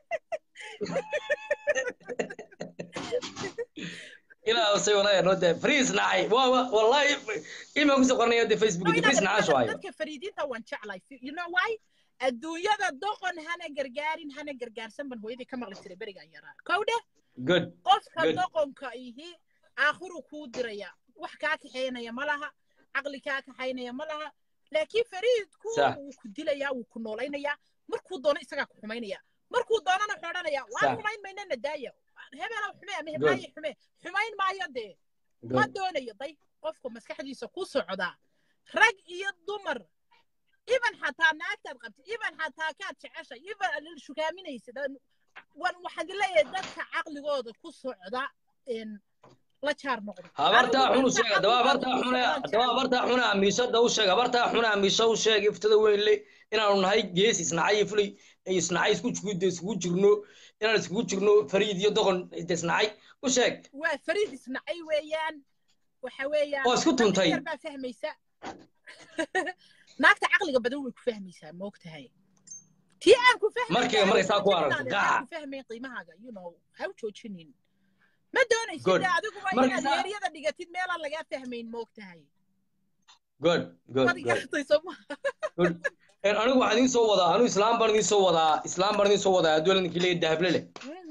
[SPEAKER 4] ilaa say wallahi noo dee fariis nacay waa waa- wallahi imaan kusoo qornaya dee facebook dee fariis nacasho hayo
[SPEAKER 1] dadka fariidiinta waan jeclay you know why adduunyada doqon hana gargaarin hana gargaarsan ban hooyadii ka maqli jiray berigaan yaraa kowdhe
[SPEAKER 4] good
[SPEAKER 1] qofka
[SPEAKER 4] Good.
[SPEAKER 1] doqonka ihi aakhiru kuu diraya wax kaa kaxaynaya ma laha caqli kaa kaxaynaya ma laha laakiin fariidku
[SPEAKER 4] Sax.
[SPEAKER 1] wuu ku dilayaa wuu ku noolaynayaa markuu doono isagaa ku xumaynaya markuu doonana wuxuu odhanayaa waan
[SPEAKER 4] Sax.
[SPEAKER 1] xumayn maynana daaya hebela xume ama
[SPEAKER 4] Good.
[SPEAKER 1] heblaaye xume xumayn maayo dee ma
[SPEAKER 4] good
[SPEAKER 1] doonayo day qofka maskaxdiisa ku socdaa rag iyo dumar iban xataa naagtaad qabtid iban xataa kaad jeceshay iban shukaaminaysid wan waxaan leeyahay dadka caqligooda ku socda in la jaar noqdo
[SPEAKER 4] habartaa
[SPEAKER 1] Anigu
[SPEAKER 4] xun u
[SPEAKER 1] dadka
[SPEAKER 4] sheeg haddaba habartaa
[SPEAKER 1] caqligooda ku
[SPEAKER 4] xune
[SPEAKER 1] socdaan
[SPEAKER 4] haddaba
[SPEAKER 1] jecel.
[SPEAKER 4] habartaa xune amiishada u sheeg habartaa xune amiisha u sheeg iftada weyn le inaanu nahay gees isnacay iyo fulay ay isnacay isku isku iskugu jirno inaan iskugu jirno fariid iyo doqon isnacay u sheeg
[SPEAKER 1] waa fariid isnacay weeyaan waxa weeyaan
[SPEAKER 4] Oo isku tuntay.
[SPEAKER 1] yar baa fahmaysa naagta caqliga badan way ku fahmaysaa ma ogtahay tii aan ku fahmaysa
[SPEAKER 4] Markay- markay saa ku aragto, gaca.
[SPEAKER 1] ku fahmayn qiimahaaga you know ha u joojinin ma doonaysid
[SPEAKER 4] Good.
[SPEAKER 1] dee adigu waa
[SPEAKER 4] Markay
[SPEAKER 1] inaad
[SPEAKER 4] saa-
[SPEAKER 1] yeeryada dhigatid meelaan lagaa fahmayn ma ogtahay
[SPEAKER 4] good good
[SPEAKER 1] waad
[SPEAKER 4] good
[SPEAKER 1] garatay sooma
[SPEAKER 4] good En anigu waxaan idiin soo wadaa anigu islaam baan idiin soo wadaa islaam baan idiin soo wadaa adduun ninkii leeyahay dahable leh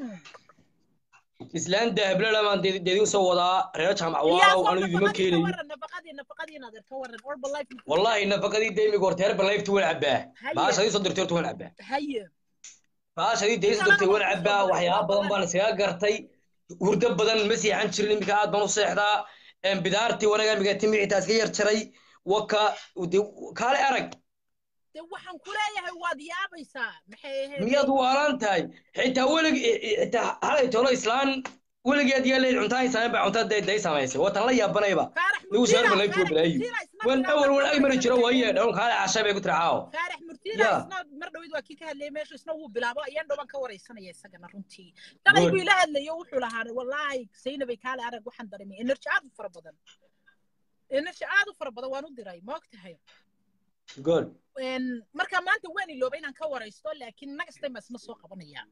[SPEAKER 4] islaan dahable leh baan dee- dee idiin soo wadaa reer jaamac waalow anigu idima keenayo
[SPEAKER 1] nafaqadii nafaqadii naadeer ka waran orba life
[SPEAKER 4] wallahi nafaqadii deymiga horta heer balayfta waan cabbaa
[SPEAKER 1] Haye.
[SPEAKER 4] baasha adii soo dirtay horta waan cabbaa
[SPEAKER 1] haye
[SPEAKER 4] baasha adii deysa dirtay waan cabbaa waxyaaba badan baan iskaga gartay hurdo badan ma seexan jirin iminka aad baan u seexdaa En bidaartii wanaga imiga timicitaa iska yar jaray waka dee kaale arag
[SPEAKER 1] dee waxaan ku leeyahay waad yaabaysaa maxay ahayd
[SPEAKER 4] miyaad waalan tahay xitaa welig xitaa halay tolo islaan weligeed yaa leeyahay cuntaan samayn baa cuntada day samaysay watan la yaabanayba
[SPEAKER 1] faarax
[SPEAKER 4] nigu soo
[SPEAKER 1] murtiila
[SPEAKER 4] balay tuu balaayo wan awal wan ay mari jiro waaye dhawn kaale cashay bay ku tiracaaw
[SPEAKER 1] faarax murtiila
[SPEAKER 4] Yeah.
[SPEAKER 1] isna mar dhawid waa kii ka hadlayay meesha isna wuu bilaabo ayaan dhowaan ka waraysanaya isagana runtii dhalay
[SPEAKER 4] Good.
[SPEAKER 1] buu ila hadlayo wuxuu lahaa wallaahi saynabay kaale arag waxaan dareemay energy aad u fara badan energy aad u fara badan waan u diray ma ogtahay
[SPEAKER 4] good
[SPEAKER 1] En, marka maanta waan iloobay inaan ka waraysto laakiin next time baa isna soo qabanaya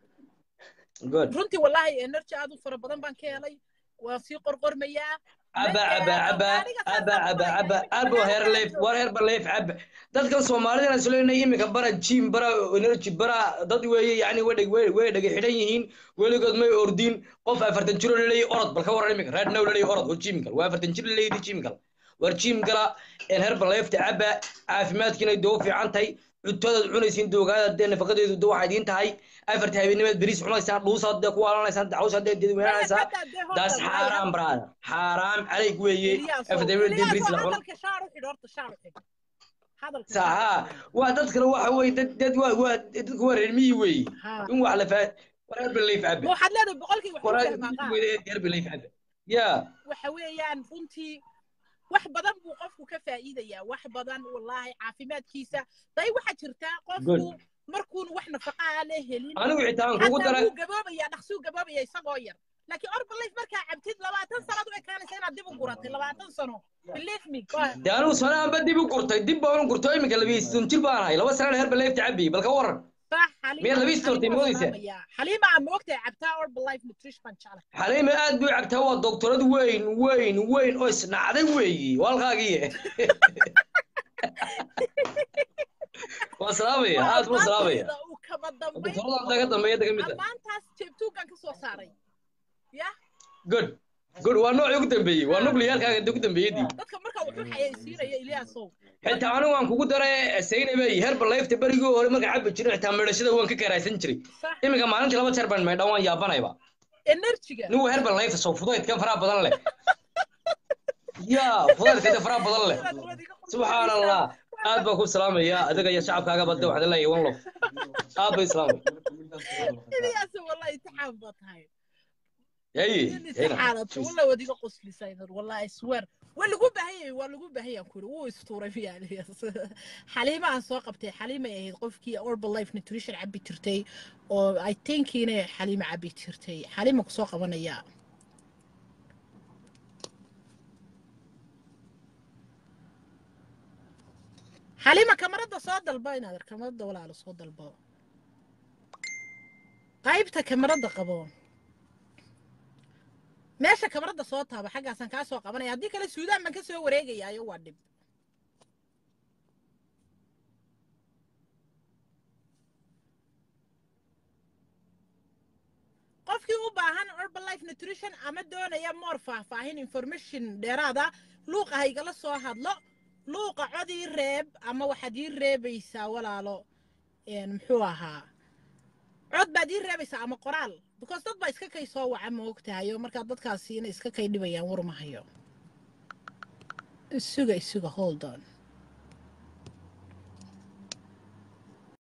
[SPEAKER 4] good
[SPEAKER 1] runtii wallaahi energy aad u fara badan baan ka helay waan sii qorqormayaa
[SPEAKER 4] caba caba caba caba caba caba abo heer leef war heer baleef caba dadkan soomaalida aan suleynay iminka bara jim bara energy bara dad weeye yani way way way dhaga xidhan yihiin weligood may ordin qof afartan jiro laleeyahay orod bal ka waran iminka right now laleeyahay orod oo jim gal waa afartan jiro laleeyahay jim gal war jim gala een heer baleefta caba caafimaadkiina doo fiican tahay cuntadaad cunaysiin doogaada dee nafaqadeedu doo waxay idiin tahay afarta habeennimaad beriis cunaysaan dhuusaad dee ku waalanaysaan dacwsaad dee dedweynaanaysaan daas xaaraam brada xaaraam calayg weeye afarta habeennimaad dee beriis la cuno
[SPEAKER 1] hadalka shaar u xidh horta shaar u xidh hadalka
[SPEAKER 4] saha waa dad kale waxa weeye dad dad waa waa dadku waa reer miyi weeye
[SPEAKER 1] Ha.
[SPEAKER 4] in wax la faa wareer baleef cabe
[SPEAKER 1] waxaad leedahay boqolkii wax
[SPEAKER 4] wareer
[SPEAKER 1] u fahmaa qaar
[SPEAKER 4] reer baleef cabe ya
[SPEAKER 1] waxa weeyaan runtii wax badan buu qofku ka faa'iidayaa wax badan wallaahi caafimaadkiisa day waxaa jirtaa qofku
[SPEAKER 4] Good.
[SPEAKER 1] markuunu wax nafaqa ah la helin
[SPEAKER 4] anigu xitaa aan kugu
[SPEAKER 1] xataa
[SPEAKER 4] dara
[SPEAKER 1] wuu gaboobaya dhaqsuu gaboobaya isagoo yar laakiin orbalayf markaa cabtid labaatan sanaad u ekaanaysa inaad dib u guratay labaatan sano believe me go-
[SPEAKER 4] de anigu sanaanba dib u gurtay dib baan u gurtay iminka labiisan jir baan ahay laba sanaan heer baleefta cabiyey bal ka waran
[SPEAKER 1] صح حليمة
[SPEAKER 4] Miyaad labiis doortay,
[SPEAKER 1] حليمة
[SPEAKER 4] moodaysaa?
[SPEAKER 1] salaamaya. حليمة aan moogtahay cabtaa Herbalife Nutrition baan jeclahay.
[SPEAKER 4] xaliime aad buu cabtaa waa doktorad weyn weyn weyn oo isnacday weeyi walkaagii waa salaamaya aad buu salaamaya
[SPEAKER 1] Aqoontayda uu kama dambayn
[SPEAKER 4] doktorada daga dambeeya daga mid ah
[SPEAKER 1] ammaantaas jeebtuugan ka soo saaray ya
[SPEAKER 4] good good waa noocii ugu dambeeyey waa nuclearkaaga ugu dambeeyadii
[SPEAKER 1] dadka marka wuxuu xayeysiinaya Iliyaasow
[SPEAKER 4] xitaa anigu waan kugu daray saynabey herbalife berigii hore marka cabi jiray xitaa meedhashada waan ka karaysan jiray
[SPEAKER 1] sax
[SPEAKER 4] iminka maalintii laba jeer baan meedhan waan yaabanayba
[SPEAKER 1] energy-ga
[SPEAKER 4] nigu herbalife soo fudaydkan faraha badan leh ya fudaydka faraha badan leh subxaan allah aad baan ku salaamaya adiga iyo shacabkaaga badda waxaan leeyahay one love aad bay salaamay
[SPEAKER 1] Iliyaasow wallahi intixaan baa tahay
[SPEAKER 4] yayi
[SPEAKER 1] in istixaalato wallahi wadiga qoslisay والله I swear waa lagu baahan yahay waa lagu baahan yahay kuri wuu istuuray fiyaaliyaas xaliima aan soo qabtay xaliimay ahayd qofkii Herbalife nutrition cabbi jirtay oo i think inay xaliima cabbi jirtay xaliima kusoo qabanaya xaliima kamarada soo dalbo inaad ar kamarada walaalo soo dalbo qaybta kamarada qabo meesha kamarada soo taaba xaggaasaan kaa soo qabanaya haddii kale suudaan baan ka soo wareegayaayo waa dhib qofkii u baahan herbalife nutrition ama doonaya more faahfaahin information dheeraada luuqa ha igala soo hadlo luuqa cod ii reeb ama waxaad ii reebaysaa walaalo een, muxuu ahaa cod baad ii reebaysaa ama qoraal because dad baa iska kay soo waca ma ogtahayo markaa dadkaasi inay iska kay dhibayaan war ma hayo isuga isuga hold on